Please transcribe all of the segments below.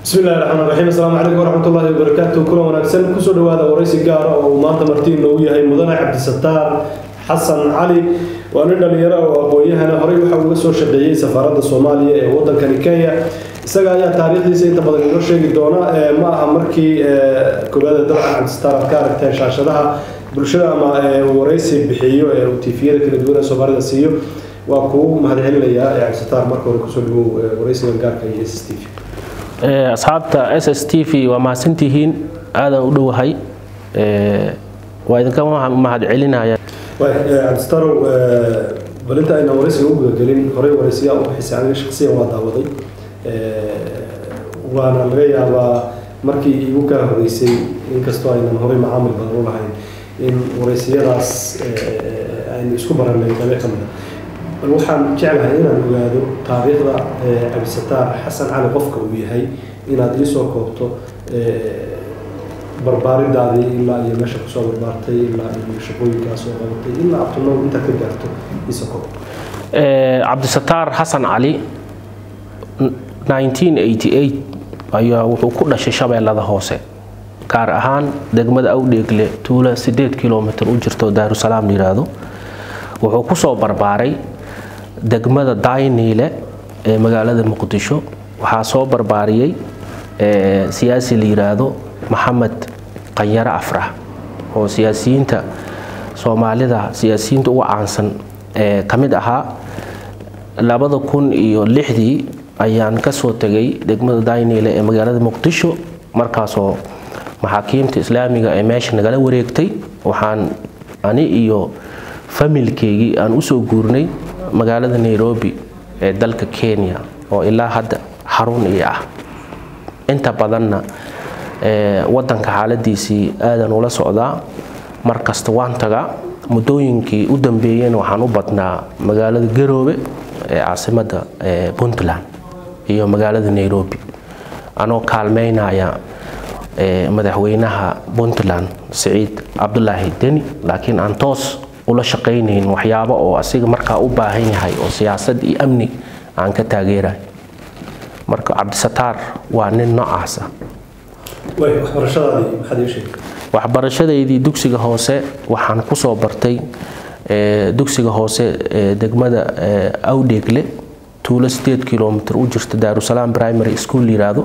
bismi illahi raxmaan raxiim asalaamu calaykum waraxmatullaahi wabarakaatu kulan wanaagsan kusoo dhawaada waraysi gaara oo uu maanta martiin noogu yahay mudane cabdisataar xasan cali waa nin dhalinyaro oo aqoon-yahana horey waxa uga soo shaqeeyey safaaradda soomaaliya ee wadankani kenya isaga ayaa taariikhdiisa inta badan inoo sheegi doona ma aha markii koowaada dabcan cabdisataar aad ka aragteen shaashadaha bulshada ama waraysi bixiyo ee uu tifiyada kala duwan ee soomaalida siiyo waa kuu mahadcelinayaa cabdisataar marka hore kusoo dhawow waraysigan gaarka iyo s t v asxaabta s s t v waa mahadsantihiin aadaan u dhowahay waa idinka mahadcelinaya cabdisatarow bal inta ayna waraysiga u gudagelin horey waraysiyaa u bixisay aniga shaksiyan waa daawaday waana laga yaabaa markii igu kaa horeysay inkastoo aynan horey macaamil badan u lahayn in waraysiyadaas aynu isku baranay qabe ka mida bal waxaan jeclahay inaan ogaado taariikhda cabdisataar xasan cali qofka uu yahay inaad iisoo koobto barbaaridaadii ilaa iyo meesha kusoo barbaartay ilaa iyo shaqooyinkaa soo qabatay ilaa abtunow intaad ka gaarto iisoo koob cabdisataar xasan cali 1988 ayaa wuxuu ku dhashay shabeellada hoose gaar ahaan degmada awdheegle tuula sideed kilomitr u jirto daarusalaam yiraahdo wuxuu kusoo barbaaray degmada dayniile ee magaalada muqdisho waxaa soo barbaariyey siyaasi la yiraahdo maxamed qanyare afrax oo siyaasiyiinta soomaalida siyaasiyiinta uga caansan ee ka mid ahaa labada kun iyo lixdii ayaan kasoo tegay degmada dayniile ee magaalada muqdisho markaasoo maxaakiimta islaamiga ee meesha nagala wareegtay waxaan ani iyo familkeygii aan usoo guurnay magaalada nairobi ee dalka kenya oo ilaa hadda xarun ii ah inta badanna wadanka xaaladiisii aadan ula socdaa markasta waan tagaa muddooyinkii u dambeeyeen waxaan u badnaa magaalada garoobe ee caasimada puntland iyo magaalada nairobi anoo kaalmeynaya madaxweynaha puntland siciid cabdulaahi deni laakiin aan toos ula shaqaynayn waxyaabo oo asiga markaa u baahan yahay oo siyaasad iyo amni aan ka taageerayo marka cabdisataar waa nin noocaasa waxbarashadaydii dugsiga hoose waxaan kusoo bartay dugsiga hoose degmada awdheegle tuulo sideed kilomitr u jirta daarusalaam primary school yiraahdo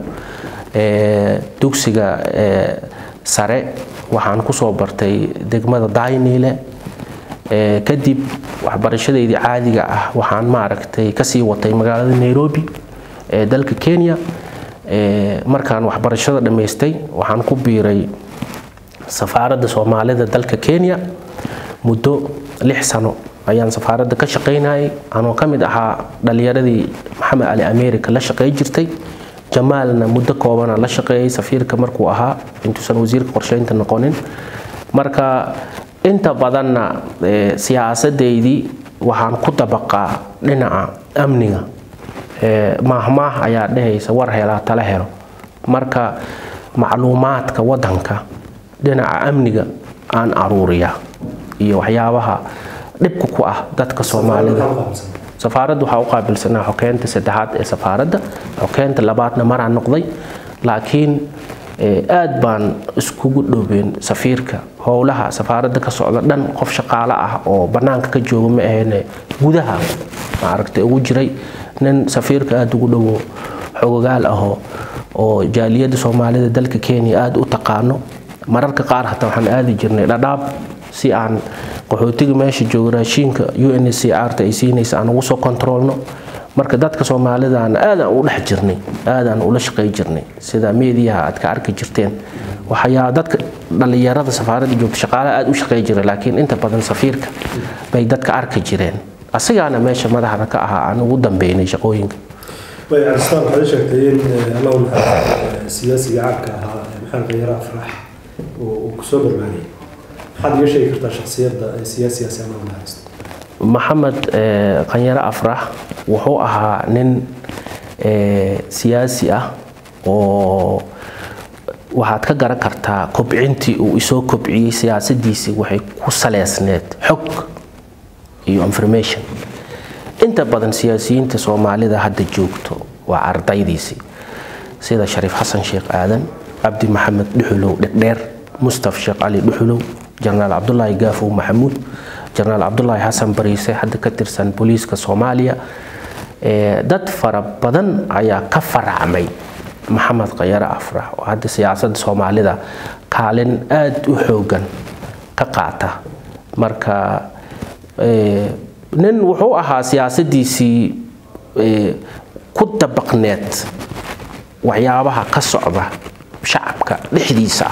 dugsiga sare waxaan kusoo bartay degmada dayniile kadib waxbarashadeydii caadiga ah waxaan maaragtay kasii watay magaalada nairobi ee dalka kenya markaan waxbarashada dhammaystay waxaan ku biiray safaaradda soomaalida dalka kenya muddo lix sano ayaan safaaradda ka shaqaynayay anoo ka mid ahaa dhalinyaradii maxamed cali america la shaqey jirtay jamaalna muddo koobana la shaqeeyay safiirka markuu ahaa intuusan wasiirka qorsheynta noqonin marka inta badanna siyaasadeydii waxaan ku dabaqaa dhinaca amniga maahmaah ayaa dhehaysa war helaa tala helo marka macluumaadka wadanka dhinaca amniga aan aruuriya iyo waxyaabaha dhibka ku ah dadka soomaalida safaaradda waxaa u qaabilsanaa xokeynta saddexaad ee safaaradda xokeynta labaadna maraan noqday laakiin aad baan iskugu dhoween safiirka howlaha safaaradda ka socda dhan qof shaqaale ah oo bannaanka ka jooga ma ahayne gudaha maaragtay ugu jiray nin safiirka aada ugu dhowo xogogaal ahoo oo jaaliyadda soomaalida dalka kenya aada u taqaano mararka qaar hataa waxaan aadi jirnay dhadhaab si aan qaxootiga meesha jooga raashiinka u n c r ta ay siinaysa aan ugu soo kontroolno marka dadka soomaalidaan aadaan u dhex jirnay aadaan ula shaqey jirnay sida meediyaha aad ka arki jirteen waxayaa dadka dhallinyarada safaaradda joogta shaqaale aada u shaqey jira laakiin inta badan safiirka bay dadka arki jireen asigaana meesha madaxda ka ahaa aan ugu dambeynay shaqooyinka cabdistaan waxaad sheegtay in allahu siyaasiga caanka ahaa maxamed qanyare afrax uu kusoo barbaariyey maxaad iga sheegi kartaa shaksiyadda siyaasigaasi allahu naxariisto maxamed qanyare afrax wuxuu ahaa nin siyaasi ah oo waxaad ka garan kartaa kobcintii uu isoo kobciyey siyaasadiisii waxay ku saleysneed xog iyo information inta badan siyaasiyiinta soomaalida hadda joogto waa ardaydiisii sida shariif xasan sheekh aadan cabdi maxamed dhuxulow dhegdheer mustaf sheekh cali dhuxulow jenaraal cabdulaahi gaafow maxamuud jenaraal cabdulaahi xasan bariise hadda ka tirsan booliiska soomaaliya dad fara badan ayaa ka faracmay maxamed khayare afrax oo hadda siyaasadda soomaalida kaalin aada u xoogan ka qaata marka nin wuxuu ahaa siyaasadiisii ku dabaqneed waxyaabaha ka socda shacabka dhexdiisa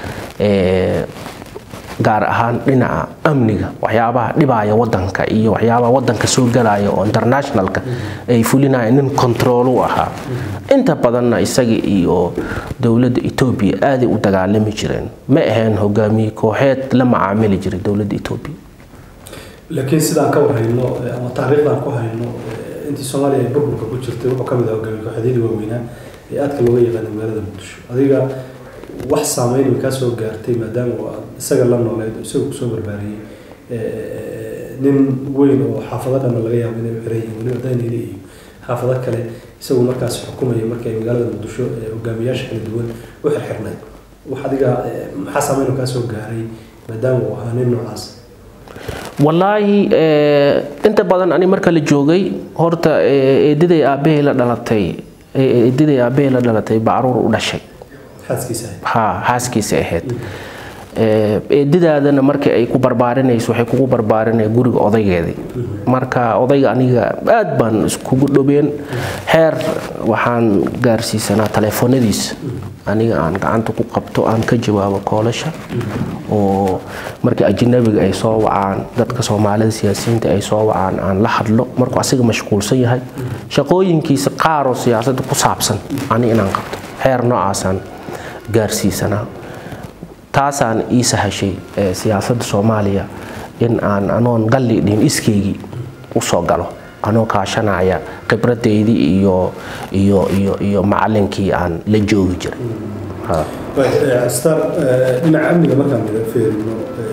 gaar ahaan dhinaca amniga waxyaabaha dhibaya wadanka iyo waxyaabaha wadanka soo galaya oo internationalka ay fulinayaan nin control u ahaa inta badanna isaga iyo dowladda etoobiya aaday u dagaalami jireen ma ahayn hogaamiye kooxeed la macaamili jiray dowladda etoobiya laakiin sidaan ka warhayno ama taariikhdan ku hayno intii soomaaliya ay burburka ku jirtay wuxuu ka mid ah hogaamiye kooxeedyadii waaweynaa ee aadka looga yaqaanay magaalada muqdisho adiga wax saameyn way kaa soo gaartay maadaama aad isaga la nooleed oo isaga kusoo barbaariyey nin weyn oo xaafado dhanna laga yaabo inay u xiran yihiin weliba daynile iyo xaafado kale isagu markaas xukumaya markii ay magaalada muqdisho hogaamiyaasha kala duwan u xirxirnayd wax adiga maxaa saameyn kaa soo gaaray maadaama uu ahaa nin noocaas wallaahi inta badan ani marka la joogay horta eediday aabbahay la dhalatay eediday aabbahay la dhalatay bacruur u dhashay ha xaaskiisa ahayd eedidaadana markii ay ku barbaarinayso waxay kugu barbaarinaya guriga odaygeedii marka odayga aniga aad baan iskugu dhobeen xeer waxaan gaarsiisanaa taleefoonadiisa aniga aan gacanta ku qabto aan ka jawaabo koolasha oo markii ajnabiga ay soo wacaan dadka soomaalida siyaasiyiinta ay soo wacaan aan la hadlo markuu asiga mashquulsan yahay shaqooyinkiisa qaaroo siyaasadda ku saabsan ani inaan qabto xeer noocaasaan gaarsiisanaa taasaan ii sahashay siyaasadda soomaaliya in aan anoon galli dhihin iskeygii usoo galo anoo kaashanaya khibradeydii iyo iyo iyo iyo macalinkii aan la joogi jiray star dhinaca amniga markaan mida feerino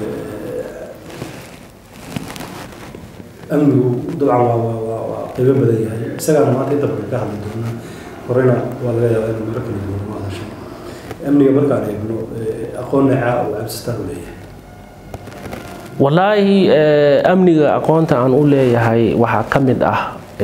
amnigu dabcan waa waa waa waa qaybo badan yahay isagaana maanta inta badan ka hadli doonaa horena waa laga yaabaa inuu maro kala duwan u hadashay amniga markaan eegno aqoon necaa oo cabsistaan u leeyahay wallaahi amniga aqoonta aan u leeyahay waxaa ka mid ah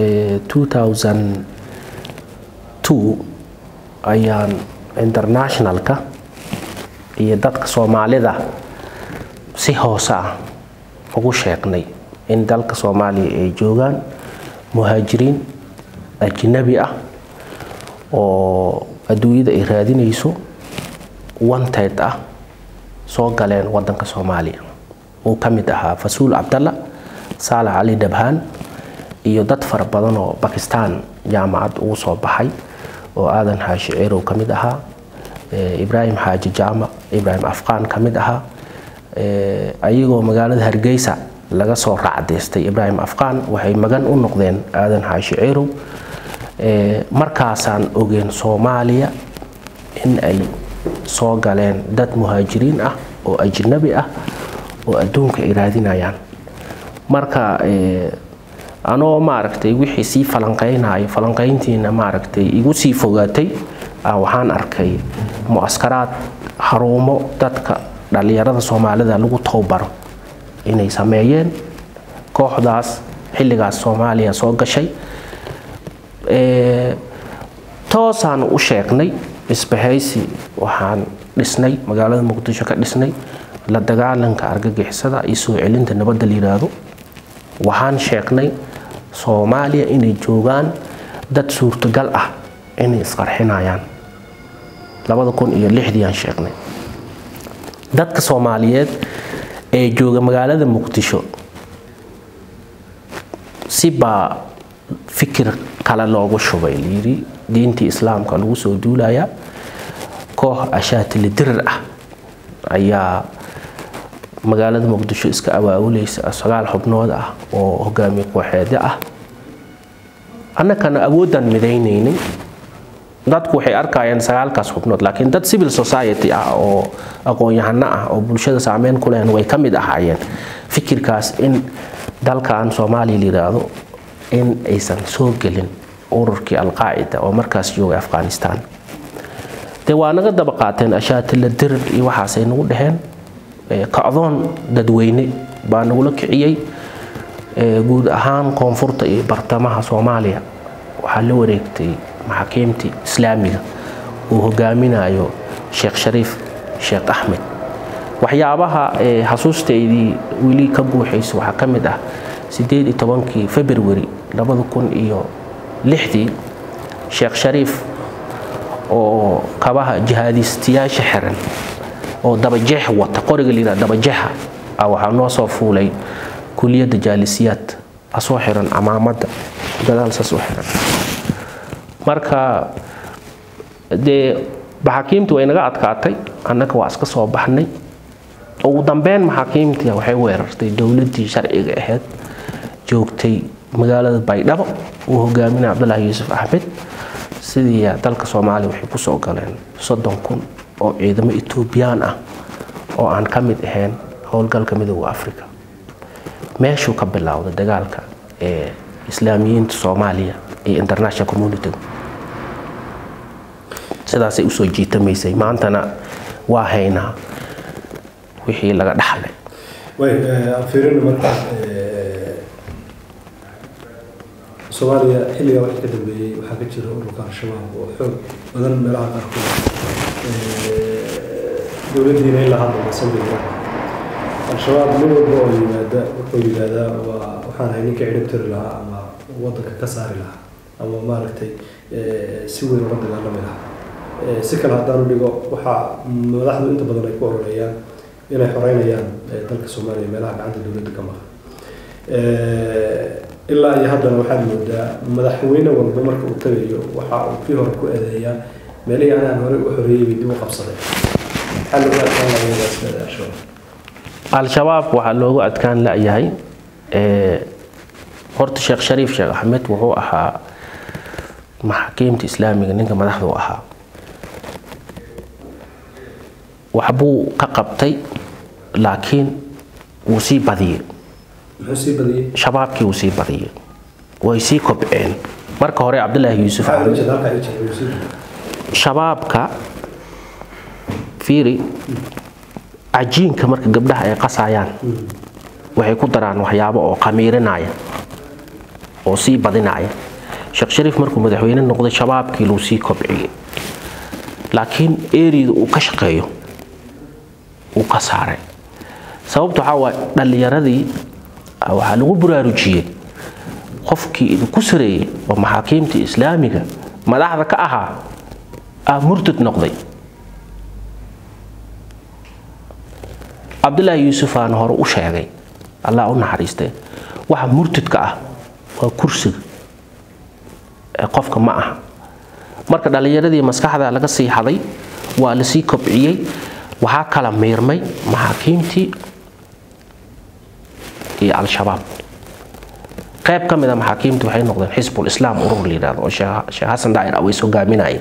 ayaan internationalka iyo dadka soomaalida si hoose ah ugu sheegnay in dalka soomaaliya ay joogaan muhaajiriin ajnabi ah oo adduunyada ay raadinayso wanted ah soo galeen wadanka soomaaliya uu ka mid ahaa fasuul cabdalla saalax cali dhabhaan iyo dad fara badan oo bakistan jaamacad ugu soo baxay oo aadan xaashi ceerow ka mid ahaa ibraahim xaaji jaamac ibraahim afqaan ka mid ahaa ayagoo magaalada hargeysa laga soo raacdaystay ibraahim afqaan waxay magan u noqdeen aadan xaashi ceerow markaasaan ogeen soomaaliya in ay soo galeen dad muhaajiriin ah oo ajnabi ah oo adduunka ay raadinayaan marka anoo maaragtay wixii sii falanqaynayo falanqayntiina maaragtay igu sii fogaatay waxaan arkay mu'askaraad haruumo dadka dhallinyarada soomaalida lagu towbaro inay sameeyeen kooxdaas xilligaas soomaaliya soo gashay toosaan u sheegnay isbahaysi waxaan dhisnay magaalada muqdisho ka dhisnay la dagaalanka argagixisada iyo soo celinta nabadda la yidhaahdo waxaan sheegnay soomaaliya inay joogaan dad suurtagal ah inay isqarxinayaan labada kun iyo lixdii aan sheegnay dadka soomaaliyeed ee jooga magaalada muqdisho si baa fikir kale loogu shubay layidhi diintii islaamka lagu soo duulayaa koox ashaatili dirir ah ayaa magaalada muqdisho iska awaawulaysa sagaal xubnood ah oo hogaamiye kooxeedyo ah annakana awoodaan midaynaynay dadku waxay arkayeen sagaalkaas xubnood laakiin dad civil society ah oo aqoon-yahano ah oo bulshada saameyn ku lehen way ka mid ahaayeen fikirkaas in dalkan soomaaliya la yidhaahdo in aysan soo gelin ururkii alqaacida oo markaas joogay afghanistan dee waa naga daba qaateen ashaatila dirir iyo waxaasay nagu dhaheen kacdoon dadweyne baa nagula kiciyey guud ahaan koonfurta iyo bartamaha soomaaliya waxaa la wareegtay maxaakiimtii islaamiga uu hogaaminayo sheekh shariif sheekh axmed waxyaabaha xasuusteydii weli ka guuxaysa waxaa ka mid ah sideed iyo tobankii february labada kun iyo lixdii sheekh shariif oo kabaha jihaadiistayaasha xiran oo dabajeex wata qoriga layidhaha dabajeexa ah waxaa noo soo fuulay kuliyadda jaalisiyaad asoo xiran camaamadda gadaal saas u xiran marka dee maxaakiimtii way naga adkaatay annaga waa iska soo baxnay ugu dambeyn maxaakiimtii waxay weerartay dowladdii sharciga ahayd joogtay magaalada baydhabo uu hogaaminaya cabdulaahi yuusuf axmed sidii dalka soomaaliya waxay kusoo galeen soddon kun oo ciidamo etoobiyaan ah oo aan ka mid ahayn howlgalka midooda africa meeshuu ka bilowday dagaalka ee islaamiyiinta soomaaliya iyo international communitiga sidaasay usoo jiitamaysay maantana waa haynaa wixii laga dhaxlay way aan fiirina marka soomaaliya xilligaa wixii ka dambeeyey waxaa ka jira ururka al-shabaab oo xoog badan meelaha qaarkood dowladdiina in la hadla sameyga al-shabaab nin walba oo yimaada wuxuu yidhaahdaa waa waxaan ahay ninka cirib tiri lahaa ama waddanka ka saari lahaa ama maaragtay si weyn uga dagaalami lahaa si kale haddaanu dhigo waxaa madaxdu inta badan ay ku ororeeyaan inay xoreynayaan dalka soomaaliya meelaha gacanta dowladda ka maqan ilaa iyo haddana waxaad moodaa madaxweyne walba marka uu tagayo waxa uu kii hore ku eedeeyaa meelihii anaan hore u xoreeyey bay dib u qabsaday maxaa looga adkaan lahaa al-shabaab al-shabaab waxaa loogu adkaan la-yahay horta sheekh shariif sheekh axmed wuxuu ahaa maxaakiimta islaamiga ninka madaxda u ahaa waxbuu ka qabtay laakiin wuu sii badiyey muxuu sii badiyey shabaabkii wuu sii badiyey way sii kobceen marka hore cabdulaahi yuusuf maxaa axmed ujeeda halkaa ii jecel wuu sii badiyey shabaabka fiiri cajiinka marka gabdhaha ay qasayaan waxay ku daraan waxyaabo oo qamiirinaya oo sii badinaya sheekh shariif markuu madaxweyne noqday shabaabkii luu sii kobciyey laakiin eriyada uu ka shaqeeyo uu ka saaray sababta waxaa waaye dhallinyaradii ah, waxaa lagu buraarujiyey qofkii idinku sareeyey oo maxaakiimta islaamiga madaxda ka ahaa ah murtad noqday cabdulaahi yuusuf aan hore u sheegay allah u naxariistee waxa murtadka ah waa kursiga ee qofka ma aha marka dhallinyaradii maskaxda laga sii haday waa lasii kobciyey waxaa kala miirmay maxaakiimtii iyo al-shabaab qayb ka mid a maxaakiimtii waxay noqdeen xisbul islaam urur la yidhahdo oo sheekh sheekh xasan daa'ir aweys hogaaminaya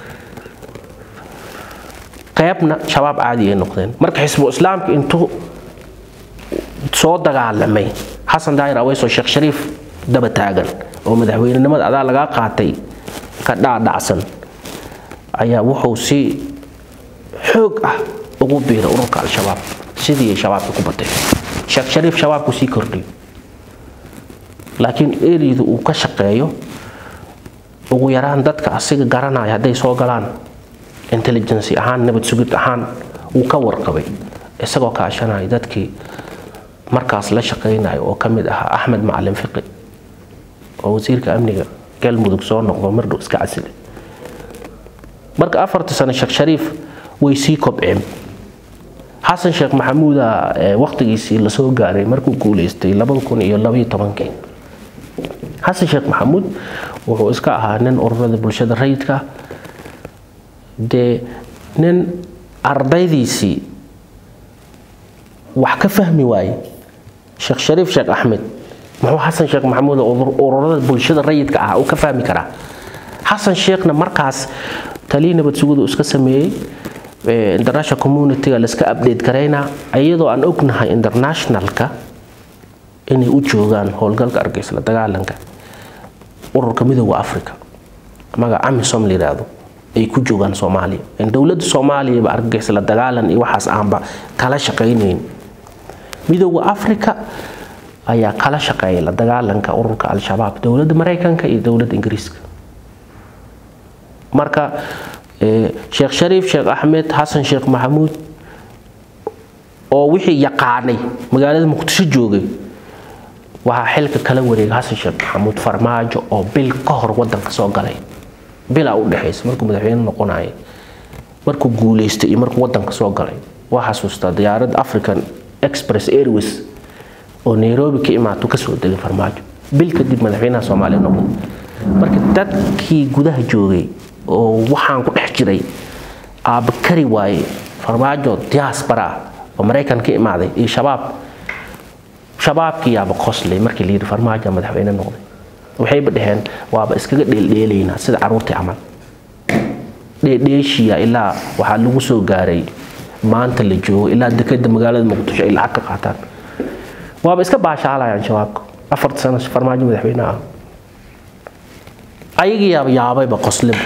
qaybna shabaab caadi ay noqdeen marka xisbu islaamka intuu soo dagaalamay xasan daahir aweys oo sheekh shariif daba taagan oo madaxweynenimada adaa lagaa qaatay ka dhaadhacsan ayaa wuxuu si xoog ah ugu biiray ururka al-shabaab sidii ay shabaabka ku batay sheekh shariif shabaabku sii kordhiyo laakiin eriyadu uu ka shaqeeyo ugu yaraan dadka asiga garanaya hadday soo galaan intelligency ahaan nabad sugid ahaan wuu ka warqabay isagoo kaashanaya dadkii markaas la shaqaynayo oo ka mid ahaa axmed macalin fiqi oo wasiirka amniga galmudug soo noqdo mardhow iska casile marka afartii sano sheekh shariif way sii kobceen xasan sheekh maxamuuda waqtigiisii lasoo gaaray markuu guuleystay labada kun iyo labaiyo tobankii xasan sheekh maxamuud wuxuu iska ahaa nin ururada bulshada rayidka dee nin ardaydiisii wax ka fahmi waaye sheekh shariif sheekh axmed muxuu xasan sheekh maxamuud ururada bulshada rayidka ah uu ka fahmi karaa xasan sheekhna markaas talii nabad sugudu iska sameeyey international communityga laiska update garaynaa iyadoo aan ognahay internationalka inay u joogaan howlgalka argeysla dagaalanka ururka midooda africa magaca amisom la yidhaahdo ay ku joogaan soomaaliya dowladda soomaaliyaba argagixis la dagaalan iyo waxaas aanba kala shaqaynayn midooda africa ayaa kala shaqeeya la dagaalanka ururka al-shabaab dowladda maraykanka iyo dowladda ingiriiska marka sheekh shariif sheekh axmed xasan sheekh maxamuud oo wixii yaqaanay magaalada muqdisho joogay waxaa xilka kala wareegay xasan sheekh maxamuud farmaajo oo bil ka hor wadanka soo galay bilaa u dhexaysa markuu madaxweyne noqonayay markuu guuleystay iyo markuu wadanka soo galay waa xasuustaa diyaaradda african express airways oo nairobi ka imaato kasoo degay farmaajo bil kadib madaxweynaha soomaaliya noqday marka dadkii gudaha joogay oo waxaan ku dhex jiray aaba kari waaye farmaajo diaspora ah oo maraykan ka imaaday iyo shabaab shabaabkii yaaba qoslay markii la yidhi farmaajo madaxweyne noqday waxayba dhaheen waaba iskaga dheeldheelaynaa sida caruurtii camal dheedheeshiya ilaa waxaa lagu soo gaaray maanta la joogo ilaa dekeda magaalada muqdisho ay lacag ka qaataan waaba iska baashaalayaan shabaabka afarta sano farmaajo madaxweyne ah ayagii yaaba yaabayba qosliba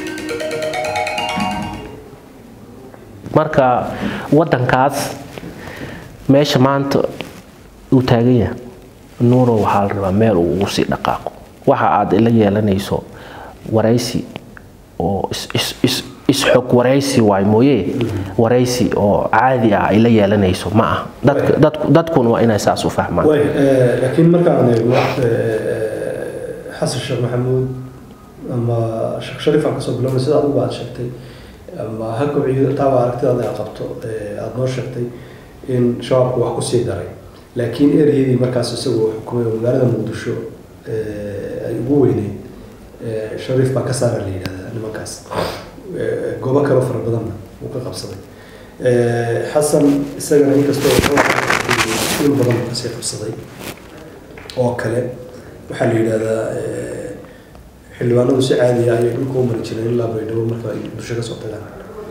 marka wadankaas meesha maanta uu taagan yahay nuuro waxaa la rabaa meel uu ugu sii dhaqaaqo waxa aad ila yeelanayso waraysi oo isxog waraysi waay mooye waraysi oo caadi ah ay la yeelanayso ma aha dadkuna waa inay saas u fahmaan laakiin markaan eegno xasan sheekh maxamuud ama sheekh shariif aan kasoo bilowna sida adigu aad sheegtay ama ha kobciyo taaba aragtidaada aad qabto aada noo sheegtay in shabaabku wax kusii daray laakiin ereyadii markaas isagoo xukumay oo magaalada muqdisho ay ugu weyneyd shariif baa ka saara la yidhahdaa nimankaas goobo kaloo fara badanna uu ka qabsaday xasan isagana inkastoo il badan kasii qabsaday oo kale waxaa la yidhahdaa xildhibaanadu si caadiya ayay dhulka u mari jireen ilaa baydhabo marka ay muqdisho ka soo tagaan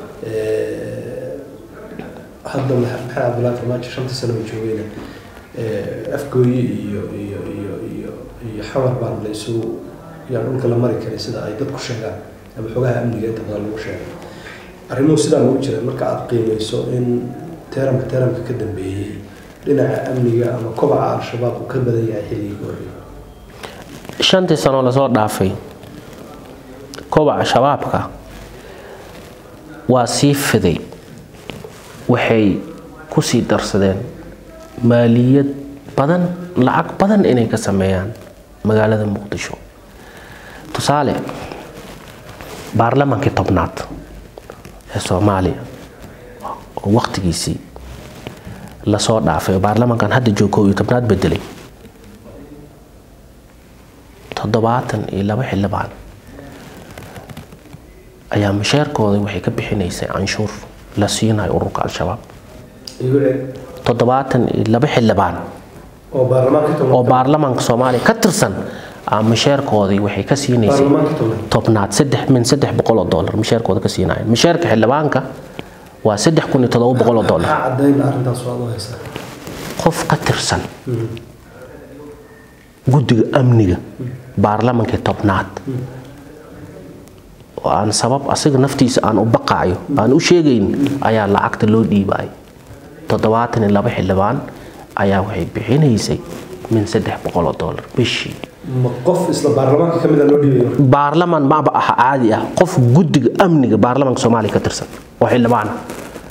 hadda maxamed cabdullaahi farmaajo shantii sano uu joogayna afgooye iyo iyo iyo iyo iyo xamar baan la isugu yaa dhulka la mari karay sida ay dadku sheegaan ama xogaha amniga inta badan lagu sheegay arrimuhu sidaa lagu jira marka aada qiimeyso in teeramka teeramka ka dambeeyey dhinaca amniga ama kobaca al-shabaab uu ka badan yahay xilligii horreeyay shantii sano lasoo dhaafay kobaca shabaabka waa sii fiday waxay kusii darsadeen maaliyad badan lacag badan inay ka sameeyaan magaalada muqdisho tusaale baarlamaankii tobnaad ee soomaaliya oo waqtigiisii lasoo dhaafay oo baarlamaankan hadda joog koob iyo tobnaad bedelay toddobaatan iyo laba xildhibaan ayaa masheerkooda waxay ka bixinaysay canshuur la siinayo ururka al-shabaab toddobaatan iyo laba xildhibaan oo baarlamaanka soomaaliya ka tirsan masheerkoodii waxay ka siinaysay tobnaad saddex min saddex boqol oo dollar masheerkooda ka siinaayeen masheerka xildhibaanka waa saddex kun iyo toddoba boqol oo dollar qof ka tirsan guddiga amniga baarlamankii tobnaad oo aan sabab asiga naftiisa aan u baqaayo aan u sheegayn ayaa lacagta loo dhiibaay toddobaatan iyo laba xildhibaan ayaa waxay bixinaysay min saddex boqol oo dollar bishii qof isla baarlamaanka ka mid a loo dhiibay baarlamaan maba aha caadi ah qof guddiga amniga baarlamaanka soomaaliya ka tirsan oo xildhibaan ah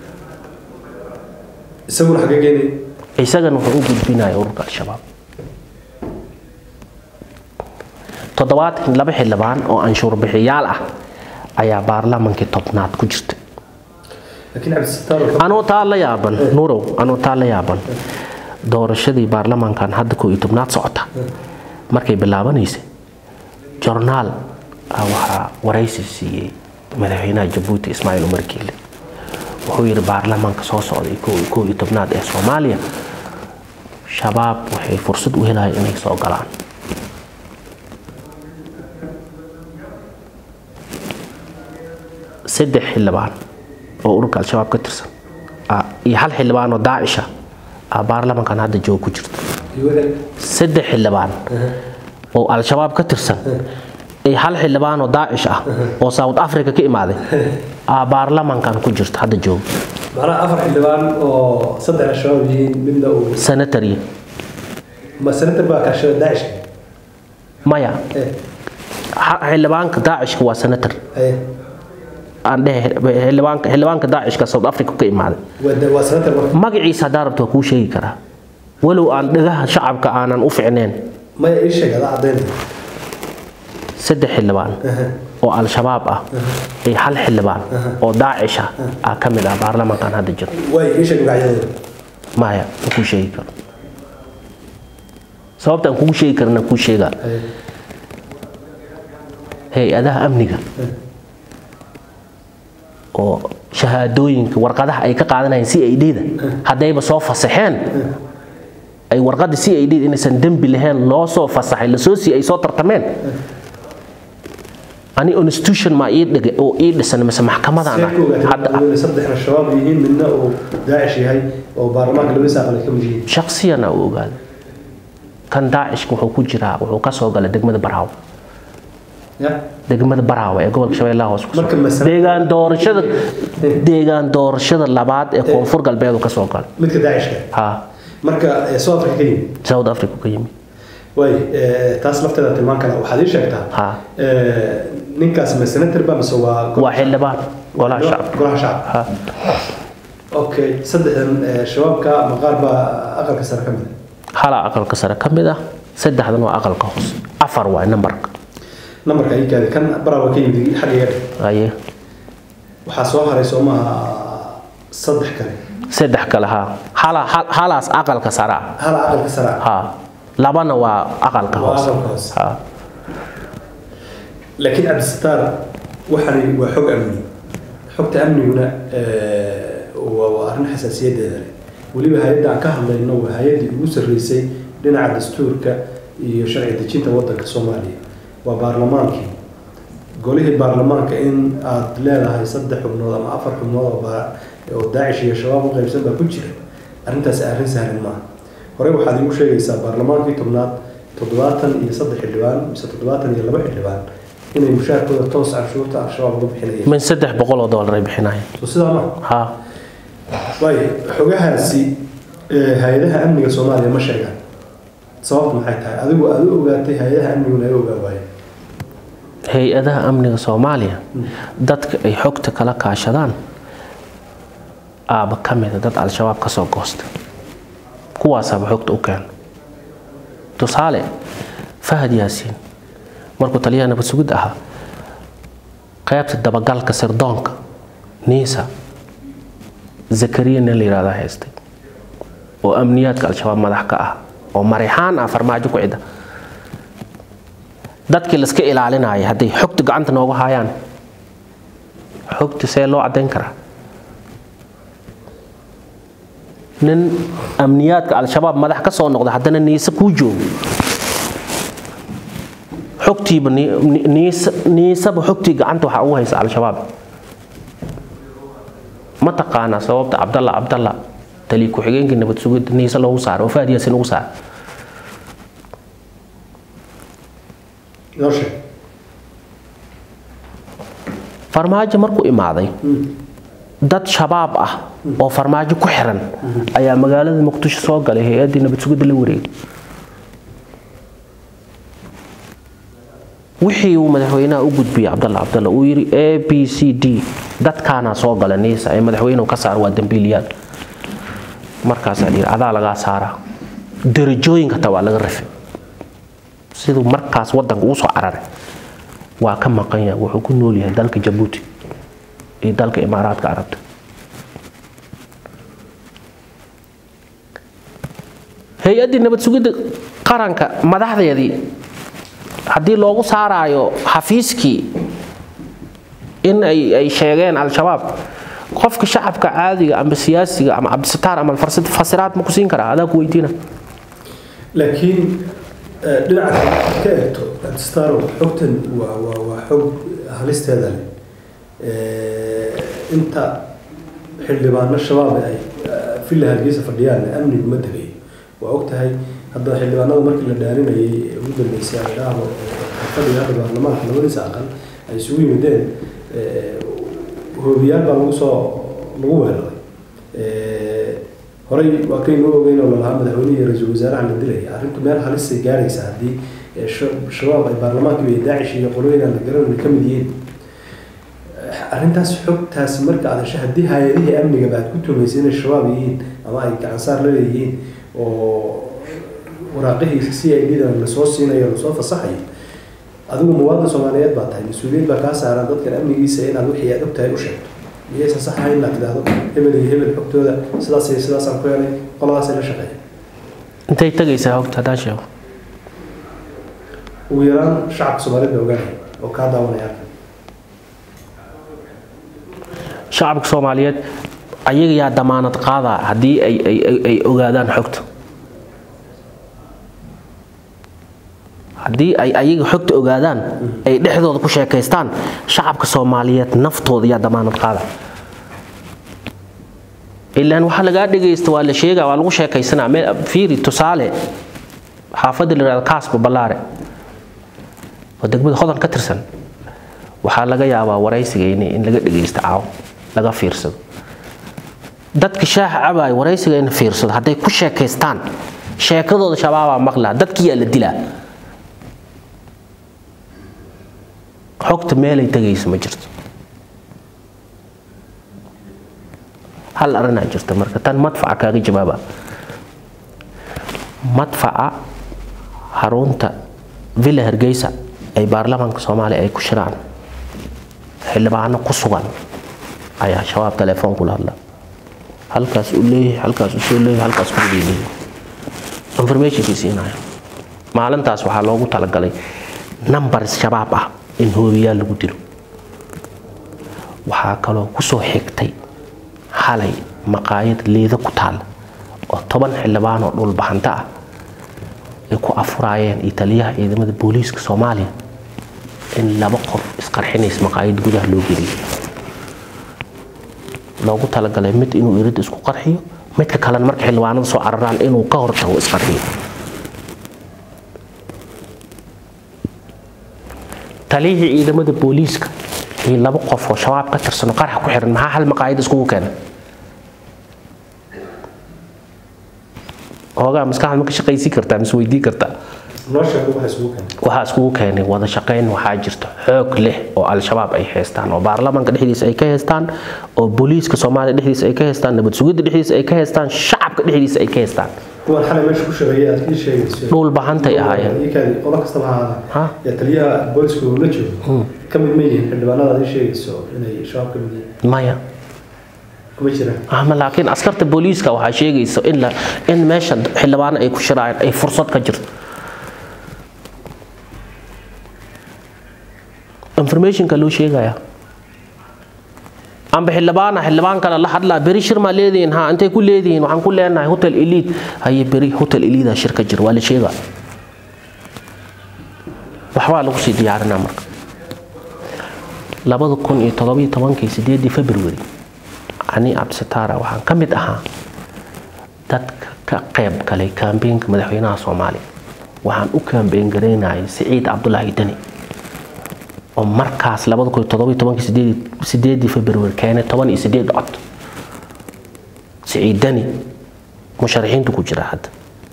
isaguna xagee geenay isagana wuxuu u gudbinaya ururka al-shabaab toddobaatan laba xildhibaan oo anshuur bixiyaal ah ayaa baarlamaankii tobnaad ku jirta anuu taa la yaaban nurow anuu taa la yaaban doorashadii baarlamaankan hadda koo iyo tobnaad socota markay bilaabanaysay jornaal waxaa waraysi siiyey madaxweynaha jabuuti ismaaciil umar kiile wuxuu yidhi baarlamaanka soo socday koo iyo tobnaad ee soomaaliya shabaab waxay fursad u helayaan inay soo galaan saddex xildhibaan oo ururka al-shabaab ka tirsan iyo hal xildhibaan oo daacisha ah baarlamankan hadda joog ku jirta saddex xildhibaan oo al-shabaab ka tirsan ay hal xildhibaan oo daacish ah oo south africa ka imaaday aa baarlamankan ku jirta hadda jooga macnaha afar xildhibaan oo saddex al-shabaab yihiin midna uu senatary ma senator baa kaashada daacishka maya Eh, ha- xildhibaanka daacishka waa senator eh, aan dhehe xildhibaanka xildhibaanka daacishka south africa ka imaaday waa de- waa senator marka magaciisa haddaa rabto waa kuu sheegi karaa walow aan dhagaha shacabka aanan u ficneen maya ii sheeg adaa caddaynta saddex xildhibaan oo al-shabaab ah iyo hal xildhibaan oo daacish ah aa ka mid ah baarlamankan hadda jira waay ii sheeg magacyadooda maya ma kuu sheegi karo sababta aan kugu sheegi karana kuu sheegaa Eh, hay-adaha amniga oo shahaadooyinka warqadaha ay ka qaadanayeen c i d-da haddayba soo fasaxeen ay warqadda c i d inaysan dembi lahayn loo soo fasaxay lasoo sii ay soo tartameen ani institution maa ii dhigay oo ii dhisan mise maxkamadaan ah see ku ogaatay hadda inay saddex al-shabaab yihiin midna uu daacish yahay oo baarlamaanka labadiisa aqal ay ka mid yihiin shaksiyana u ogaaday kan daacishka wuxuu ku jiraa wuxuu ka soo galay degmada baraawo ya degmada baraawe ee gobolka shabeellaha hoose ku Marka masala- deegaan doorashada deegaan doorashada labaad ee koonfur galbeed uu ka soo galay midka daacishka ha marka ee south africa ka yimid south africa ka yimi waay ee, taas lafteeda tilmaan kale waxaad ii sheegtaa ha ee, ninkaas ma senator ba mise waa waa xildhibaan golaha shacabka golaha shacabka ha okay saddexdan ee, shabaabka ama qaar baa aqalka sare ka mid hala aqalka sare ka mid ah saddexdan waa aqalka hoose afar waa nambarka nambarka ii gaadi kan baraawa ka yimid xaggiga aye waxaa soo haray soo maaha saddex kale saddex kale ha hala hal- halaas aqalka sare ah hal aqalka sare ah ha labana waa aqalka Waa hoose aqalka hoose. ha laakiin cabdisataar waxani waa xog amni xogta amniguna ee, waa waa arrin xasaasiyadeeda leh weliba hay-adda aan ka hadlayno waa hay-addii ugu sarreysay dhinaca dastuurka iyo sharci dejinta waddanka soomaaliya waa baarlamaankii golihii baarlamaanka in aad leedahay saddex xubnood ama afar xubnood oo baa- oo daacish iyo shabaab u qaybsan baa ku jira arrintaasi arrin sahlan maaha horey waxaad iigu sheegaysaa baarlamaankii tobnaad toddobaatan iyo saddex xildhibaan mise toddobaatan iyo laba xildhibaan inay mushaarkooda toos canshuurta al-shabaab uga bixinayeen min saddex boqol oo doolar ay bixinayeen so sidaa maaha ha waayo xogahaasi ee, hay-adaha amniga soomaaliya ma sheegaan sababtu maxay tahay adigu aad u ogaatay hay-adaha amniguna ay ogaa waayeen hay-adaha amniga soomaaliya dadka ay xogta kala kaashadaan aaba ka mida dad al-shabaab ka soo goosta kuwaasaaba xogta u keena tusaale fahad yaasiin markuu taliyaha nabad sugid ahaa qaybta dabagalka sirdoonka niisa zakariya nin la yihahdaa haystay oo amniyaadka al-shabaab madax ka ah oo marixaan ah farmaajo ku cida dadkii laska ilaalinaya hadday xogta gacanta nooga hayaan xogta see loo caddayn karaa nin amniyaadka al-shabaab madax ka soo noqda haddana niise kuu joogo xogtiiba ni- ni- niise niiseba xogtii gacanta waxaa ugu haysa al-shabaab ma taqaanaa sababta cabdalla cabdalla tali ku-xigeenkii nabad sugidda niise loogu saaray oo fahad yaasin ugu saaray noo sheeg farmaajo markuu imaaday dad shabaab ah oo farmaajo ku xiran ayaa magaalada muqdisho soo galay hay-addii nabad sugidda la wareegay wixii uu madaxweynaha u gudbiyey cabdalla cabdalla uu yidhi a b c d dadkaanaa soo gala niisa ee madaxweynuhu ka saar waa dambiiliyaal markaasaa la yidhi adaa lagaa saaraa darajooyinka taa waa laga rafay siduu markaas wadanka ugu soo cararay waa ka maqan yahay wuxuu ku nool yahay dalka jabuuti iyo dalka imaaraadka carabta hay-addii nabad sugidda qaranka madaxdeedii haddii loogu saaraayo xafiiskii in ay ay sheegeen al-shabaab qofka shacabka caadiga ama siyaasiga ama cabdisataar ama farsid fasiraad ma ku siin karaa adaa ku weydiina laakiin eh, dhinaca kale ka eegto staro xogtan waa waa waa xog halisteeda leh Eh, inta xildhibaano shabaab ay eh, villa hargeysa fadhiyaan amnigu ma degayo waa og tahay hadda xildhibaanada markii la dhaarinayay ee ugu dambeysay ay dhaahdo fadhiga hadda baarlamaanka labadiisa aqal ay isugu yimideen hoobiyaal baa lagu soo lagu weeraray horey waa kaynu ogeyn oo lalahaa madaxweynihi iyo ra-iisul wasaaraha la dilaya arrintu meel halisay gaaraysa haddii shabaab ay baarlamaanka iyo daacish iyo qolooyinaan la garanayna ka mid yihiin arrintaas xogtaas marka aad hesho haddii hay-adihii amniga baad ku tumaysay inay shabaab yihiin ama ay gacansaar la leeyihiin oo waraaqihii c i d da lasoo siinayo lasoo fasaxayo adigu muwaadin soomaaliyeed baa tahay mas-uuliyad baa kaa saaran dadkan amnigiisa inaad wixii aad ogtahay u sheegto miyaysan sax ahayn inaad tidhaahdo hebel iyo hebel xogtooda sidaas iyo sidaasaan ku helay qoladaasay la shaqeeya intay tegaysaa hogta haddaan sheego ugu yaraan shacabka soomaaliyeed baa ogaanaya oo kaa daawanaya arkan shacabka soomaaliyeed ayaga yaa damaanad qaadaa haddii ay ay ay ogaadaan xogta haddii ay ayaga xogta ogaadaan ay dhexdooda ku sheekaystaan shacabka soomaaliyeed naftooda yaa damaanad qaada ilaan waxaa lagaa dhegaysta waa la sheega waa lagu sheekaysanaa meel fiiri tusaale xaafadda la yihahdo kaasba ballaare oo degmada hodan ka tirsan waxaa laga yaabaa waraysigayni in laga dhegaysto caaw laga fiirsado dadka shaaha cabaaya waraysiga in fiirsado hadday ku sheekaystaan sheekadooda shabaabaa maqlaa dadkiyaa la dilaa xogta meelay tegayso ma jirto hal arrinaa jirta marka tan madfaca kaaga jawaaba madfaca xarunta villa hargeysa ay baarlamaanka soomaaliya ay ku shiraan xildhibaano ku sugan ayaa shabaab telefoon kula hadla halkaas uu leeyahay halkaas uu soo leeyahay halkaas ku leeyahay informationkii siinaya maalintaas waxaa loogu talagalay number shabaab ah in hoobiyaal lagu dilo waxaa kaloo kusoo xigtay xalay maqaayad liida ku taal oo toban xildhibaan oo dhulbahanta ah ay ku afuraayeen iyo taliyaha ciidamada booliiska soomaaliya in laba qof isqarxinays maqaayad gudaha loo geliyay loogu talagalay mid inuu irid isku qarxiyo midka kalena marka xildhibaanada soo cararaan inuu ka hortago isqarxiyo taliyihii ciidamada booliiska iyo laba qof oo shabaab ka tirsan oo qarax ku xiran maxaa hal maqaayad iskugu keenay hoogaa maskaxda ma ka shaqaysiin kartaa mise weydii kartaa noo sheego waxa isugu keenay waxaa iskugu keenay wada shaqayn waxaa jirta xoog leh oo al-shabaab ay haystaan oo baarlamaanka dhexdiisa ay ka haystaan oo booliiska soomaaliya dhexdiisa ay ka haystaan nabad sugidda dhexdiisa ay ka haystaan shacabka dhexdiisa ay ka haystaan kuwan xalay meesha ku shaqeeyay aad ii sheegayso dhul bahantay ahaayeen ikaadi qolo kastaba ha Ha? ahaada yaa taliyaha booliska uu la joogo ka mid ma yihiin xildhibaanada aad ii sheegayso inay shabaab ka mid yihiin maya kuma jiraan ama laakiin askarta booliiska waxaa sheegaysa in la in meesha xildhibaano ay ku shiraayeen ay fursad ka jirto informationka loo sheegaya amba xildhibaana xildhibaan kale la hadlaa beri shir maa leedihiin ha intay ku leedihiin waxaan ku leenahay hotel elite haye beri hotel elida shir ka jira waa la sheegaa waxbaa lagu sii diyaarinaa marka labada kun iyo todobiyo tobankii sideedii february ani cabdisataara waxaan ka mid ahaa dadka ka qayb galay kaambeenka madaxweynaha soomaaliya waxaan u kaambeen garaynayay siciid cabdulaahi deni oo markaas labada kun iyo todobiyo tobankii sideedii sideedii february keenay toban iyo sideed cod siciid deni musharaxiintu ku jira hadda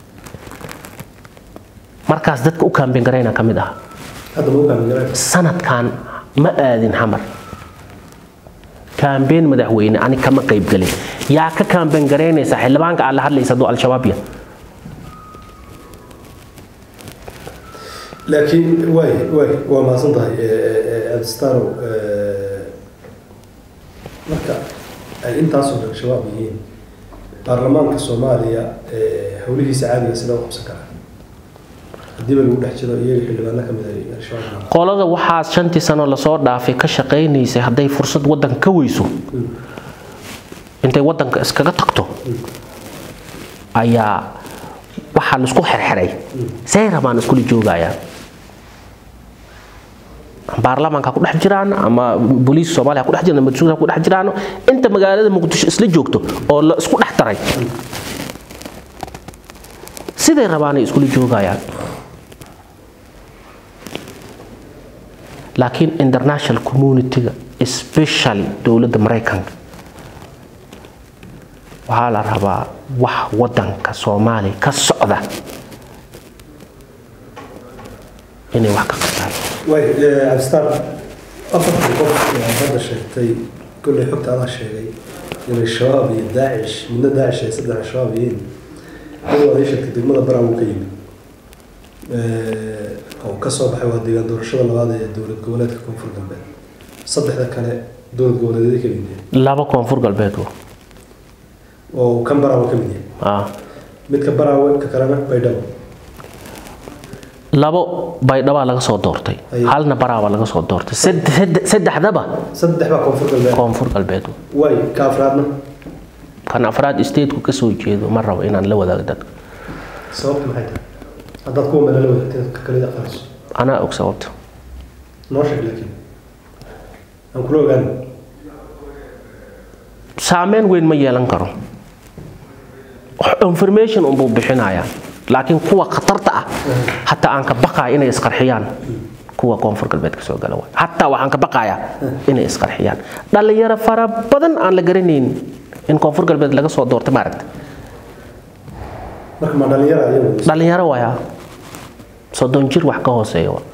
markaas dadka u kaambeen garaynaa ka mid ahaa hadda ma u kaamin garaan sanadkan ma aadin xamar kaambeen madaxweyne ani kama qayb gelin yaa ka kaambeen garaynaysa xildhibaanka aad la hadlaysa hadduu al-shabaab yahay laakiin waay waay waa mahadsan tahay abdistarow marka ay intaasoo dhan shabaab yihiin baarlamaanka soomaaliya howlihiisa caadiga sida u qabsan karaa haddiiba lagu dhex jiro iyaga xildhibaano ka mid ay al-shabaab qolada waxaas shantii sano lasoo dhaafay ka shaqaynaysay hadday fursad waddanka ka weyso intay waddanka iskaga tagto ayaa waxaa laisku xerxeray say rabaan iskula joogayaan baarlamaanka ha ku dhex jiraan ama booliiska soomaaliya ha ku dhex jiraan ama masuul ha ku dhex jiraan inta magaalada muqdisho isla joogto oo la isku dhex taray siday rabaanay iskula joogayaan laakiin international community-ga especially dowladda maraykanka waxaa la rabaa wax wadanka soomaaliya ka socda inay wax ka qabtaan way cabdistaan afartan qof ee hadda sheegtay kolley xogta adaa sheegay inay shabaab iyo daacish midna daacish ay saddex shabaab yihiin mid waad ii sheegtay degmada baraawo ka yimid oo ka soo baxay waa deegaan doorashada labaad ee dowlad goboleedka koonfur galbeed saddexda kale dowlad goboleedyada ka mid yahay laba koonfur galbeed wo. oo kan baraawo ka mid yahay Ah. midka baraawo ka kalena baydhabo labo baydhabaa laga soo doortay Aye. halna baraabaa laga soo doortay Sed- sed- saddexdaba saddex baa koonfur galbeed koonfur galbeed wo. way ka afraadna kan afraad stateku ka soo jeedo ma rabo inaan la wadaago dadka sababta maxay tahay haddaad kuwa meel la wadaagtay dadka kalida aqaanso anaa og sababta noo sheeg laakiin aan kula ogaan saameyn weyn ma yeelan karo information unbuu bixinayaa laakiin kuwa khatarta ah hataa aan ka baqaya inay isqarxiyaan kuwa koonfur galbeed ka soo gala waay hataa waxaan ka baqayaa inay isqarxiyaan dhalinyaro fara badan aan la garanayn in koonfur galbeed laga soo doortay maaragta marka ma dhalinyara ayagu dhalinyaro waya soddon jir wax ka hooseeya waa.